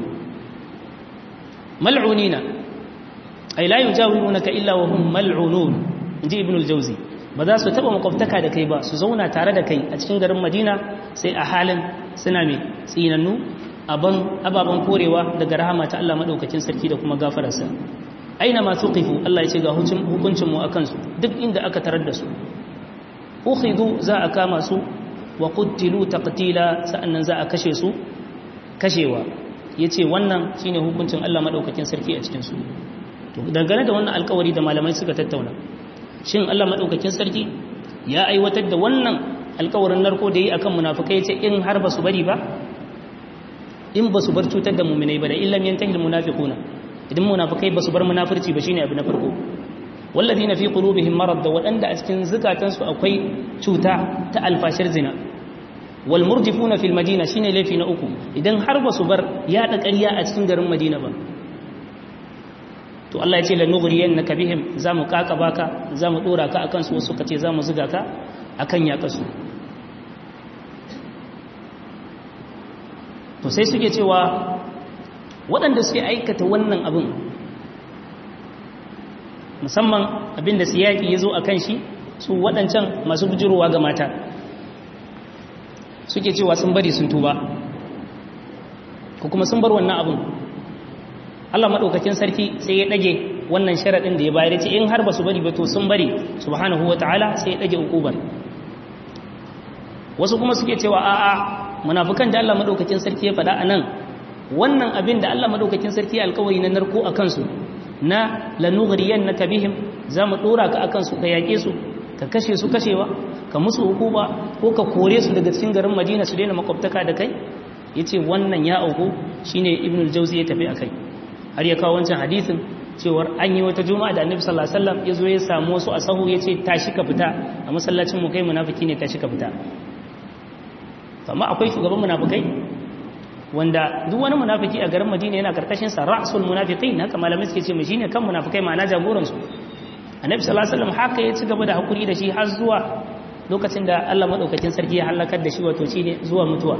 mal'unina ay la yujawirunaka illa wa hum mal'unun inji ibn al-jawzi ba za su taba makwabtaka da kai ba su zauna tare da kai a cikin garin Madina sai a halin suna mai tsinannu aban ababan korewa daga rahama ta Allah maɗaukakin sarki da kuma gafararsa aina ma tuqifu Allah ya ce ga hukuncin mu akan su duk inda aka tarar da su ukhidu za a kama su wa qutilu taqtila sa'annan za a kashe su kashewa yace wannan shine hukuncin Allah madaukakin sarki a cikin su to dangane da wannan alƙawari da malamai suka tattauna shin Allah madaukakin sarki ya aiwatar da wannan alƙawarin narko da yi akan munafikai yace in har ba su bari ba in ba su bar cutar da mu'minai ba da illam yantahi almunafiquna idan munafikai ba su bar munafirci ba shine abu na farko والذين في قلوبهم مرض waɗanda a cikin zukatansu akwai cuta ta alfashir zina wal murjifuna fil madina shine laifi na uku idan har ba su bar yaɗa ƙarya a cikin garin madina ba to Allah ya ce la nughriyannaka bihim zamu kaka baka zamu dora ka akan su wasu kace zamu zuga ka akan ya kasu to sai suke cewa waɗanda suke aikata wannan abin musamman abinda siyaki ya zo a kan shi su waɗancan masu bujirowa ga mata suke cewa sun bari sun tuba ko kuma sun bar wannan abin Allah maɗaukakin sarki sai ya ɗage wannan sharaɗin da ya bayar ce in har ba su bari ba to sun bari subhanahu wa ta'ala sai ya ɗage ukubar wasu kuma suke cewa a'a munafukan da Allah maɗaukakin sarki ya faɗa a nan wannan abin da Allah maɗaukakin sarki alkawari na narko a kansu na lanugariyan na kabihim za mu ɗora ka akan su ka yaƙe su ka kashe su kashewa ka musu hukuma ko ka kore su daga cikin garin madina su daina makwabtaka da kai ya ce wannan ya auku shine ibn jauzi ya tafi a kai har ya kawo wancan hadisin cewar an yi wata juma'a da annabi sallallahu alaihi wasallam ya zo ya samu wasu a sahu ya ce tashi ka fita a masallacin mu kai munafiki ne tashi ka fita amma akwai shugaban munafikai wanda duk wani munafiki a garin Madina yana karkashin sa ra'sul munafiqin haka malamai suke ce shine kan munafikai ma'ana jagoran su annabi sallallahu alaihi wasallam haka ya ci gaba da hakuri da shi har zuwa lokacin da Allah madaukakin sarki ya halakar da shi wato shine zuwa mutuwa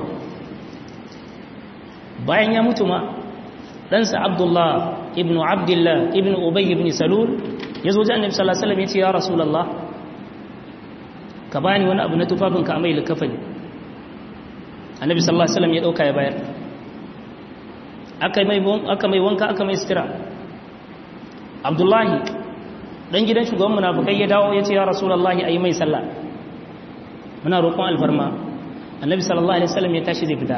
bayan ya mutu ma ɗansa Abdullah ibn Abdullah ibn Ubay ibn Salul ya zo ji annabi sallallahu alaihi wasallam ya ce ya rasulullah ka bani wani abu na tufafin ka mai likafani annabi sallallahu alaihi wasallam ya dauka ya bayar aka mai aka mai wanka aka mai sitira Abdullahi dan gidan shugaban munafikai ya dawo ya ce ya rasulullah ayi mai sallah muna roƙon alfarma annabi sallallahu alaihi wasallam ya tashi zai fita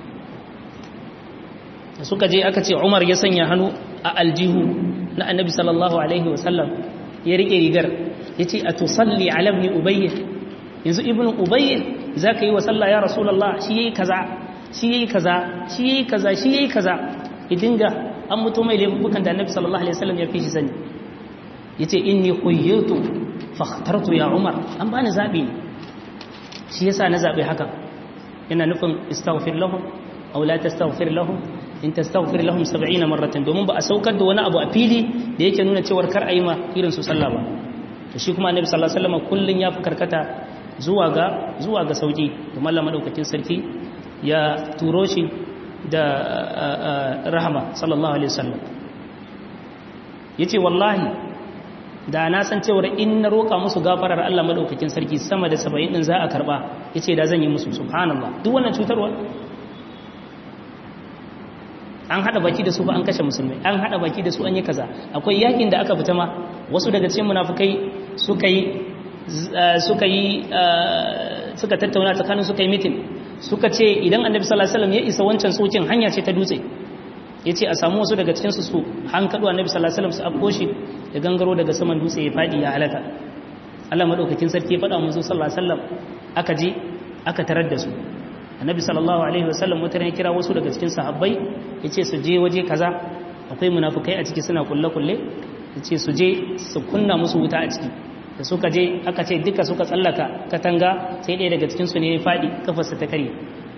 suka je aka ce Umar ya sanya hannu a aljihu na annabi sallallahu alaihi wasallam ya rike rigar ya ce a tusalli ala ibn ubayy yanzu ibn ubayy za ka yi wa sallah ya rasulallah shi yayi kaza shi yayi kaza shi yayi kaza shi yayi kaza ya dinga an mutu mai laifukan da annabi sallallahu alaihi wasallam ya fi shi sani yace inni khuyyatu fakhtartu ya umar an bani zabi ne shi yasa na zabi haka yana nufin istaghfir lahum aw la tastaghfir lahum in tastaghfir lahum 70 marratan domin ba a saukar da wani abu a fili da yake nuna cewa kar ayi ma irin su sallah ba to shi kuma annabi sallallahu alaihi wasallam kullun ya fi karkata zuwa ga zuwa ga sauki kuma Allah madaukakin sarki ya turo shi da rahama sallallahu alaihi wasallam yace wallahi da na san cewa in na roka musu gafarar Allah madaukakin sarki sama da 70 din za a karba yace da zan yi musu subhanallah duk wannan cutarwa an hada baki da su ba an kashe musulmai an hada baki da su an yi kaza akwai yakin da aka fita ma wasu daga cikin munafikai suka yi suka yi suka tattauna tsakanin suka yi mitin suka ce idan annabi sallallahu alaihi wasallam ya isa wancan tsokin hanya ce ta dutse yace a samu wasu daga cikin su su hankado annabi sallallahu alaihi wasallam su afko shi da gangaro daga saman dutse ya fadi ya halaka Allah madaukakin sarki ya faɗa musu sallallahu alaihi wasallam aka je aka tarar da su annabi sallallahu alaihi wasallam wata ya kira wasu daga cikin sahabbai yace su je waje kaza akwai munafikai a ciki suna kulle kulle yace su je su kunna musu wuta a ciki da suka je aka ce duka suka tsallaka katanga sai ɗaya daga cikin su ne ya faɗi kafarsa ta kare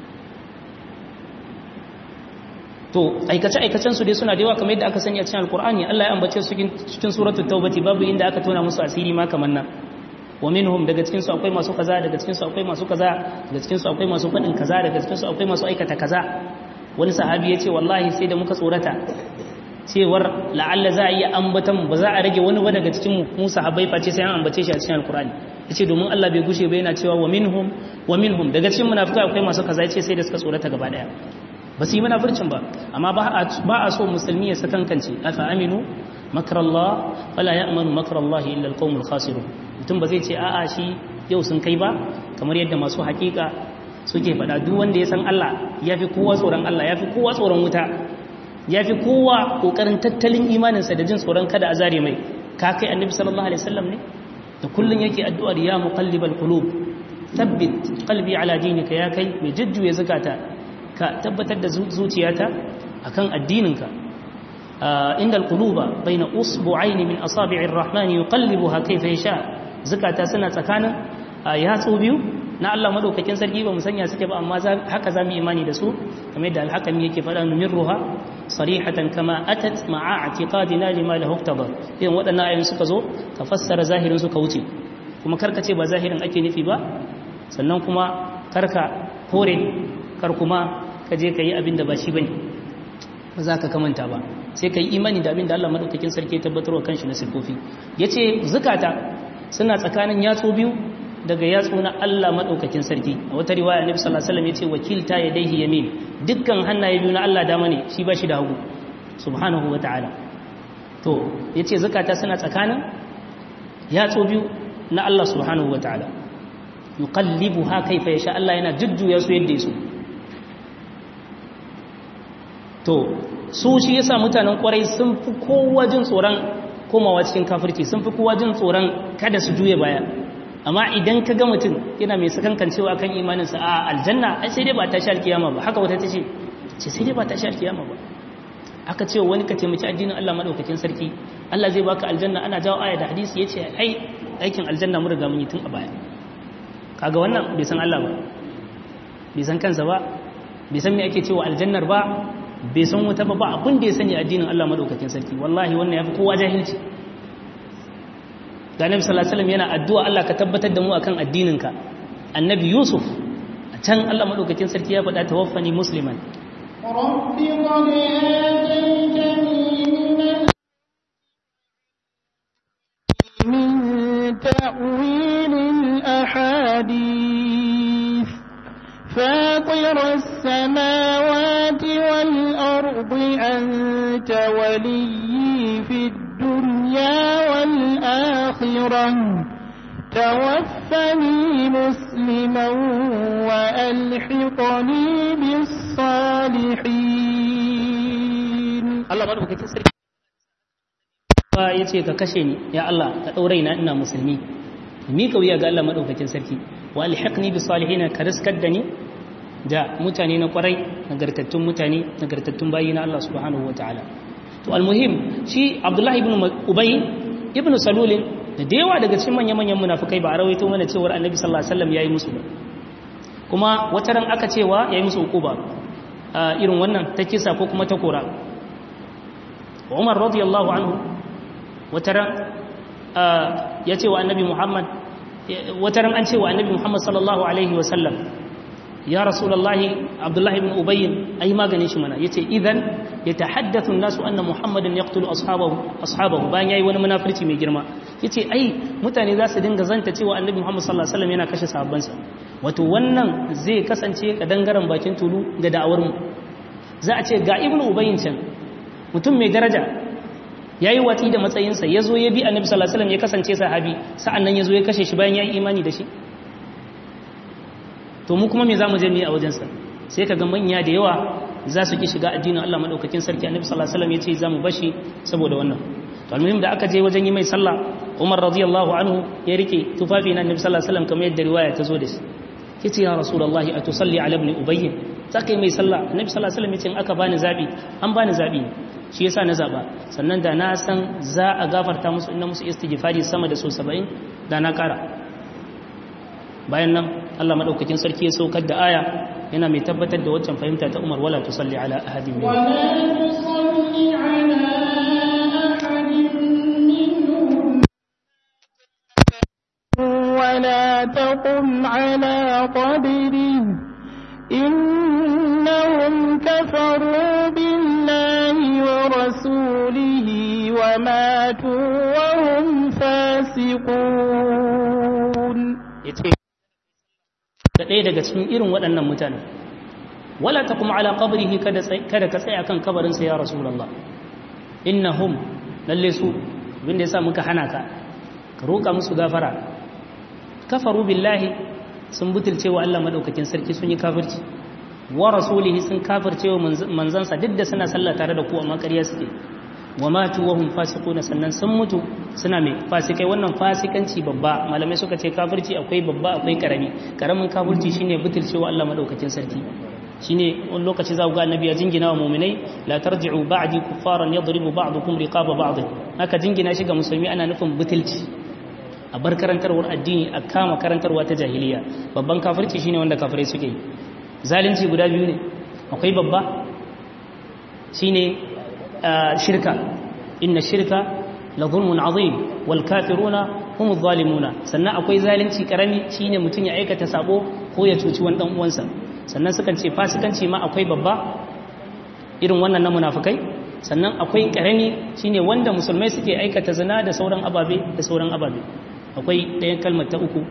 to aikace aikacen su dai suna da yawa kamar yadda aka sani a cikin alkur'ani Allah ya ambace su cikin suratul taubati babu inda aka tona musu asiri ma kamar nan wa minhum daga cikin su akwai masu kaza daga cikin su akwai masu kaza daga cikin su akwai masu fadin kaza daga cikin su akwai masu aikata kaza wani sahabi ya ce wallahi sai da muka tsorata cewar la'alla za a iya ambatan ba za a rage wani ba daga cikin mu sahabbai face sai an ambace shi a cikin alkur'ani yace domin Allah bai gushe ba yana cewa wa minhum wa minhum daga cikin munafikai akwai masu kaza yace sai da suka tsorata gaba daya ba su yi munafircin ba amma ba a so musulmi ya sakankance afa aminu makarallah fala ya'manu makarallah illa alqawmul khasirun mutum ba zai ce a'a shi yau sun kai ba kamar yadda masu hakika suke faɗa duk wanda ya san Allah yafi kowa tsoron Allah yafi kowa tsoron wuta yafi kowa kokarin tattalin imaninsa da jin tsoron kada a zare mai ka kai annabi sallallahu alaihi wasallam ne da kullun yake addu'ar ya muqallibal qulub thabbit qalbi ala dinika ya kai mai jujjuya zakata ka tabbatar da zuciyata akan addininka inda alquluba baina usbu'aini min asabi'ir rahmani yuqallibuha kayfa yasha zakata suna tsakanin yatsu biyu na Allah madaukakin sarki ba mu sanya suke ba amma haka zamu imani da su kamar yadda alhakami yake faɗa numirruha sarihatan kama atat ma'a i'tiqadina lima lahu iqtada idan waɗannan ayoyin suka zo ka fassara zahirin su ka wuce kuma karka ce ba zahirin ake nufi ba sannan kuma karka kore kar kuma ka je ka yi abin da ba shi bane ba za ka kamanta ba sai ka yi imani da abin da Allah madaukakin sarki ya tabbatar wa kanshi na sifofi yace zakata suna tsakanin yatsu biyu daga yatsu na Allah madaukakin sarki a wata riwaya Annabi sallallahu alaihi wasallam yace wakilta yadayhi yamin dukkan hannaye biyu na Allah dama ne shi ba shi da hagu subhanahu wataala to yace zakata suna tsakanin yatsu biyu na Allah subhanahu wataala yuqallibuha kayfa yasha Allah yana jujjuya su yadda yaso to su shi yasa mutanen kwarai sun fi kowa jin tsoron komawa cikin kafirci sun fi kowa jin tsoron kada su juye baya amma idan ka ga mutum yana mai sakankancewa kan imaninsa a aljanna ai sai dai ba ta shi alkiyama ba haka wata ta ce ce sai dai ba ta shi alkiyama ba aka ce wani ka taimaki addinin Allah madaukakin sarki Allah zai baka aljanna ana jawo aya da hadisi yace ai aikin aljanna mu riga mun yi tun a baya kaga wannan bai san Allah ba bai san kansa ba bai san me ake cewa aljannar ba bai san wuta ba ba abin da ya sani addinin Allah madaukakin sarki wallahi wannan yafi kowa jahilci ga Annabi sallallahu alaihi wasallam yana addu'a Allah ka tabbatar da mu akan addininka Annabi Yusuf a can Allah madaukakin sarki ya faɗa tawaffani musliman رب قد آتيتني من من تأويل الأحاديث فاطر السماوات والأرض أنت ولي في الدنيا والآخرة توفني مسلما وألحقني بالصالحين Allah madaukakin sarki ba ya ce ka kashe ni ya Allah ka ɗaurai na ina musulmi mi ka wuya ga Allah madaukakin sarki wa alhiqni bi salihin ka riskar da ni da mutane na kwarai nagartattun mutane nagartattun bayi na Allah subhanahu wataala to almuhim shi Abdullah ibn Ubay ibn Salul da da yawa daga cikin manyan manyan munafikai ba a rawaito mana cewa Annabi sallallahu alaihi wasallam yayi musu ba kuma wata ran aka cewa yayi musu ukuba irin wannan ta kisa ko kuma ta kora umar radiyallahu anhu wataran ya ce wa annabi muhammad wataran an ce wa annabi muhammad sallallahu alaihi wasallam ya rasulallahi abdullahi ibn ubayyin ai maganin shi mana yace idan yatahaddathu an-nasu anna muhammadan yaqtulu ashabahu ashabahu bayan yayi wani munafirci mai girma yace ai mutane za su dinga zanta cewa annabi muhammad sallallahu alaihi wasallam yana kashe sahabbansa wato wannan zai kasance kadangaren bakin tulu ga da'awar mu za a ce ga ibnu ubayyin can mutum mai daraja ya yi watsi da matsayinsa ya zo ya bi annabi sallallahu alaihi wasallam ya kasance sahabi sa'an nan ya zo ya kashe shi bayan ya yi imani da shi to mu kuma me za mu je mu yi a wajensa sai ka ga manya da yawa za su ki shiga addinin Allah madaukakin sarki annabi sallallahu alaihi wasallam ya ce za mu bashi saboda wannan to almuhim da aka je wajen yi mai sallah Umar radiyallahu anhu ya rike tufafi na annabi sallallahu alaihi wasallam kamar yadda riwaya ta zo da shi yace ya rasulullahi atusalli ala ibn ubayy zaka yi mai sallah annabi sallallahu alaihi wasallam ya ce in aka bani zabi an bani zabi shi yasa na zaba sannan da na san za a gafarta musu inna musu istighfari sama da so 70 da na kara bayan nan Allah madaukakin sarki ya saukar da aya yana mai tabbatar da waccan fahimta ta Umar wala tusalli ala ahadin min ولا تصل على أحد منهم ولا تقم على قبره إنهم كفروا بالله ورسوله وماتوا وهم فاسقون yace da ɗaya daga cikin irin waɗannan mutane wala taqum ala qabrihi kada tsai- kada ka tsaya kan kabarin sa ya rasulullah innahum lalle su abinda yasa muka hana ka ka roka musu gafara kafaru billahi sun butulce wa Allah madaukakin sarki sun yi kafirci wa rasulihi sun kafirce wa manz- manzansa duk da suna sallah tare da ku amma ƙarya suke wa matu wa hum fasiquna sannan sun mutu suna mai fasikai wannan fasikanci babba malamai suka ce kafirci akwai babba akwai karami karamin kafirci shine butulcewa Allah madaukakin sarki shine wani lokaci za ku ga annabi ya jingina wa mu'minai la tarji'u ba'di kuffaran yadribu ba'dukum riqaba ba'd haka jingina shi ga musulmi ana nufin butulci a bar karantarwar addini a kama karantarwa ta jahiliya babban kafirci shine wanda kafirai suke yi zalunci guda biyu ne akwai babba shine آه، شركة إن الشركة لظلم عظيم والكافرون هم الظالمون سنة أكوي ظالمتي كرمي شين متن يعيك تسابو هو يتوتي وان دم وانسا سنة سكن شي فاسكن شي ما أكوي بابا irin wannan na munafikai sannan akwai karami shine wanda musulmai suke aikata zina da sauran ababe da sauran ababe akwai ɗayan kalmar ta uku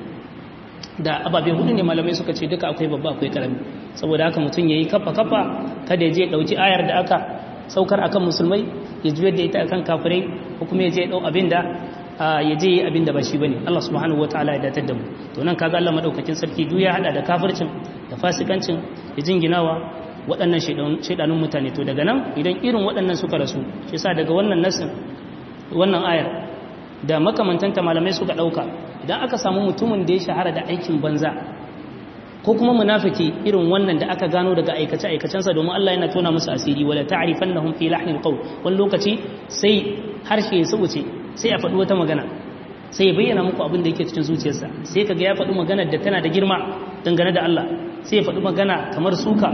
da ababe hudu ne malamai suka ce duka akwai babba akwai karami saboda haka mutum yayi kafa kafa kada ya je dauki ayar da aka saukar akan musulmai ya juyar da ita akan kafirai ko kuma ya je dau abinda ya je yi abinda ba shi bane Allah subhanahu wataala ya datar da mu to nan kaga Allah madaukakin sarki duk ya hada da kafircin da fasikancin da jinginawa waɗannan shaidanun mutane to daga nan idan irin waɗannan suka rasu shi yasa daga wannan nasin wannan ayar da makamantanta malamai suka ɗauka idan aka samu mutumin da ya shahara da aikin banza ko kuma munafiki irin wannan da aka gano daga aikace aikacensa domin Allah yana tona musu asiri wala ta'rifannahum fi lahnil qawl wani lokaci sai harshe ya subuce sai ya faɗi wata magana sai ya bayyana muku abin da yake cikin zuciyarsa sai kaga ya faɗi magana da tana da girma dangane da Allah sai ya faɗi magana kamar suka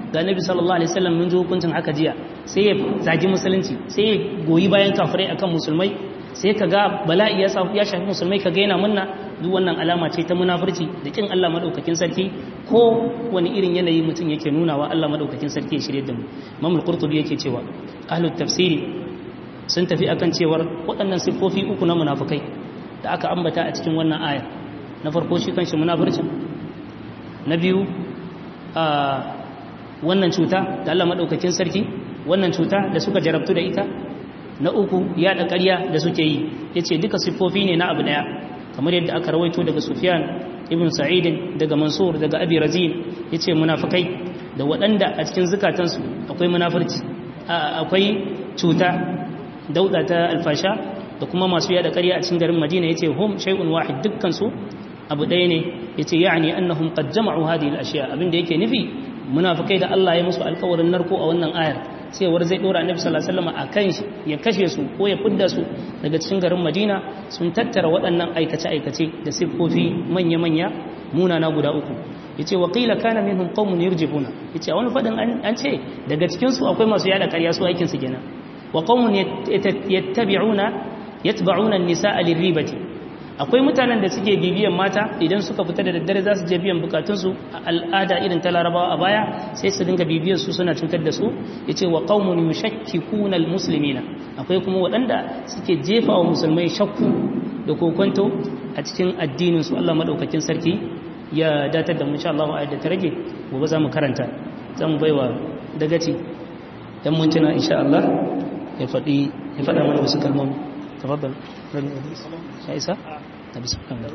ga nabi sallallahu alaihi wasallam mun ji hukuncin haka jiya sai ya zagi musulunci sai ya goyi bayan kafirai akan musulmai sai ka ga bala'i ya ya shafi musulmai ka ga yana munna duk wannan alama ce ta munafurci da kin Allah madaukakin sarki ko wani irin yanayi mutum yake nuna wa Allah madaukakin sarki ya shirye da mu Imam al-Qurtubi yake cewa ahlut tafsiri sun tafi akan cewar waɗannan siffofi uku na munafukai da aka ambata a cikin wannan aya na farko shi kanshi munafurcin na biyu a wannan cuta da Allah madaukakin sarki wannan cuta da suka jarabtu da ita na uku yaɗa ƙarya da suke yi yace duka siffofi ne na abu daya kamar yadda aka rawaito daga Sufyan ibn Sa'id daga Mansur daga Abi Razin yace munafikai da waɗanda a cikin zukatansu akwai munafurci akwai cuta dauda ta alfasha da kuma masu yada ƙarya a cikin garin Madina yace hum shay'un wahid dukkan su abu ɗaya ne yace ya'ni annahum qad jama'u hadhihi al-ashya abinda yake nufi munafikai da Allah ya musu alƙawarin narko a wannan ayar cewar zai dora annabi sallallahu alaihi wasallam akan shi ya kashe su ko ya fidda su daga cikin garin Madina sun tattara waɗannan aikace-aikace da siffofi manya-manya munana guda uku yace wa qila kana minhum qaumun yurjibuna yace a wani fadin an ce daga cikin su akwai masu yada ƙarya su aikin su kenan wa qaumun yattabi'una yatba'una an-nisaa liribati akwai mutanen da suke bibiyan mata idan suka fita da daddare za su je biyan bukatunsu a al'ada irin ta larabawa a baya sai su dinga bibiyar su suna cutar da su ya ce wa ƙaunin yushakkikuna almuslimina akwai kuma waɗanda suke jefa wa musulmai shakku da kokonto a cikin addinin su Allah madaukakin sarki ya datar da mu insha Allah ayat da ta rage gobe za mu karanta za mu baiwa dagaci dan mun tuna insha Allah ya faɗi ya faɗa mana wasu kalmomi tafaddal rabbi ya isa ta bismillah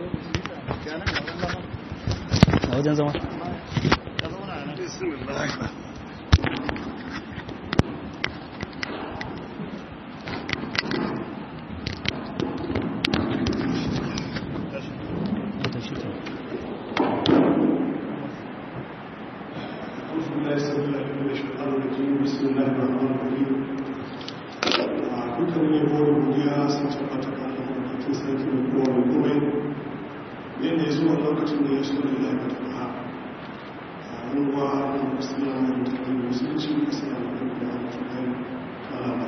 a wajen zama dukkanin yabo da godiya sun tabbata ga lokacin sarki da kowa da komai yadda ya zuwa lokacin da ya so da ya ga tafa a ruwa da musulman da tattalin musulunci da suna da kuma da tattalin talaba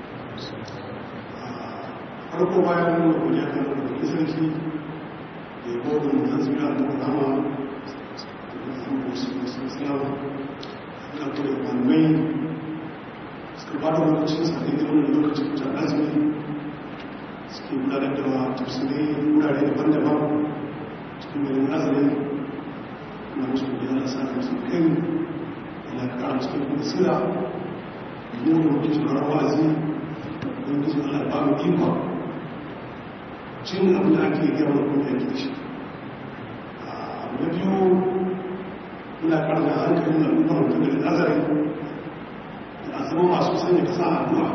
farko bayan nuna godiya kan lokacin sarki da yabo da mutan zira da kama da kuma musulman islam da kuma kwanmai suka ba da lokacin sa da wani lokacin ta azumi suke gudanar da tafsirai wurare daban-daban cikin garin azumi na mutum da yana sa kan kai da ƙara cikin kuma sila da nuna mutum tsoron wa'azi don gizo Allah ba mu ikon cin abin da ake gaba da kuma yanki shi na biyu muna ƙara da hankalin al'ummar mutum da azari a zama masu sanya kasa a addu'a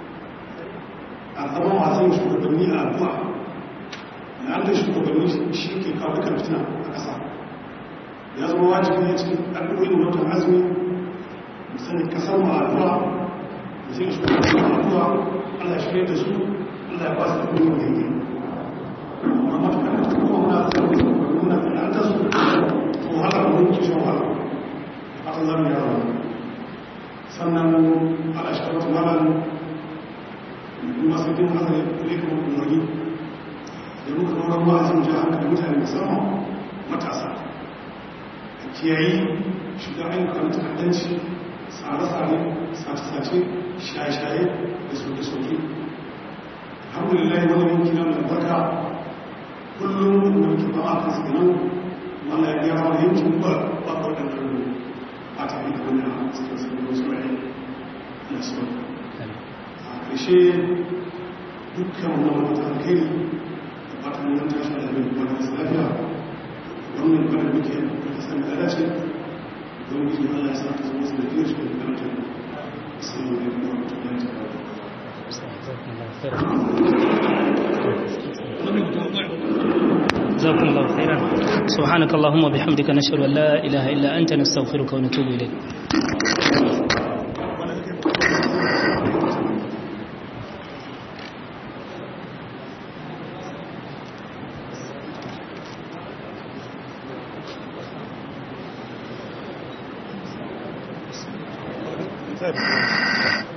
a zama masu yin shugabanni a addu'a da an da shugabanni shi ke kawo dukkan fitina a ƙasa ya zama wajibi ne cikin addu'o'in watan azumi mu sanya kasar mu a addu'a mu sanya shugabanni a addu'a Allah ya shirya da su Allah ya ba su da kuma yanki amma matuƙar da kuma muna tsaye muna tsananta su to wahala mun ci wahala haka zamu yi yawa sannan ala shi wata malar masu bin hasa ne kuma umarni da muka zauren ma'azin ji hankali mutane musamman matasa a kiyayi shiga ayyukan ta'addanci tsare-tsare sace-sace shaye-shaye da soke-soke alhamdulillah wani yanki na mai barka kullum da muke ba a kan siganan wanda ya gyara wani yankin ba ba waɗannan a tafi da wani a cikin sabbin wasu rai na so a ƙarshe dukkan wani wata alkhairi da fatan nan tashi da mai wani wasu lafiya wannan bane muke da san da dace don gizo Allah ya sa ta zama sanadiyar shi da karanta assalamu alaikum wa rahmatullahi wa جزاكم الله خيرا سبحانك اللهم وبحمدك نشهد ان لا اله الا انت نستغفرك ونتوب اليك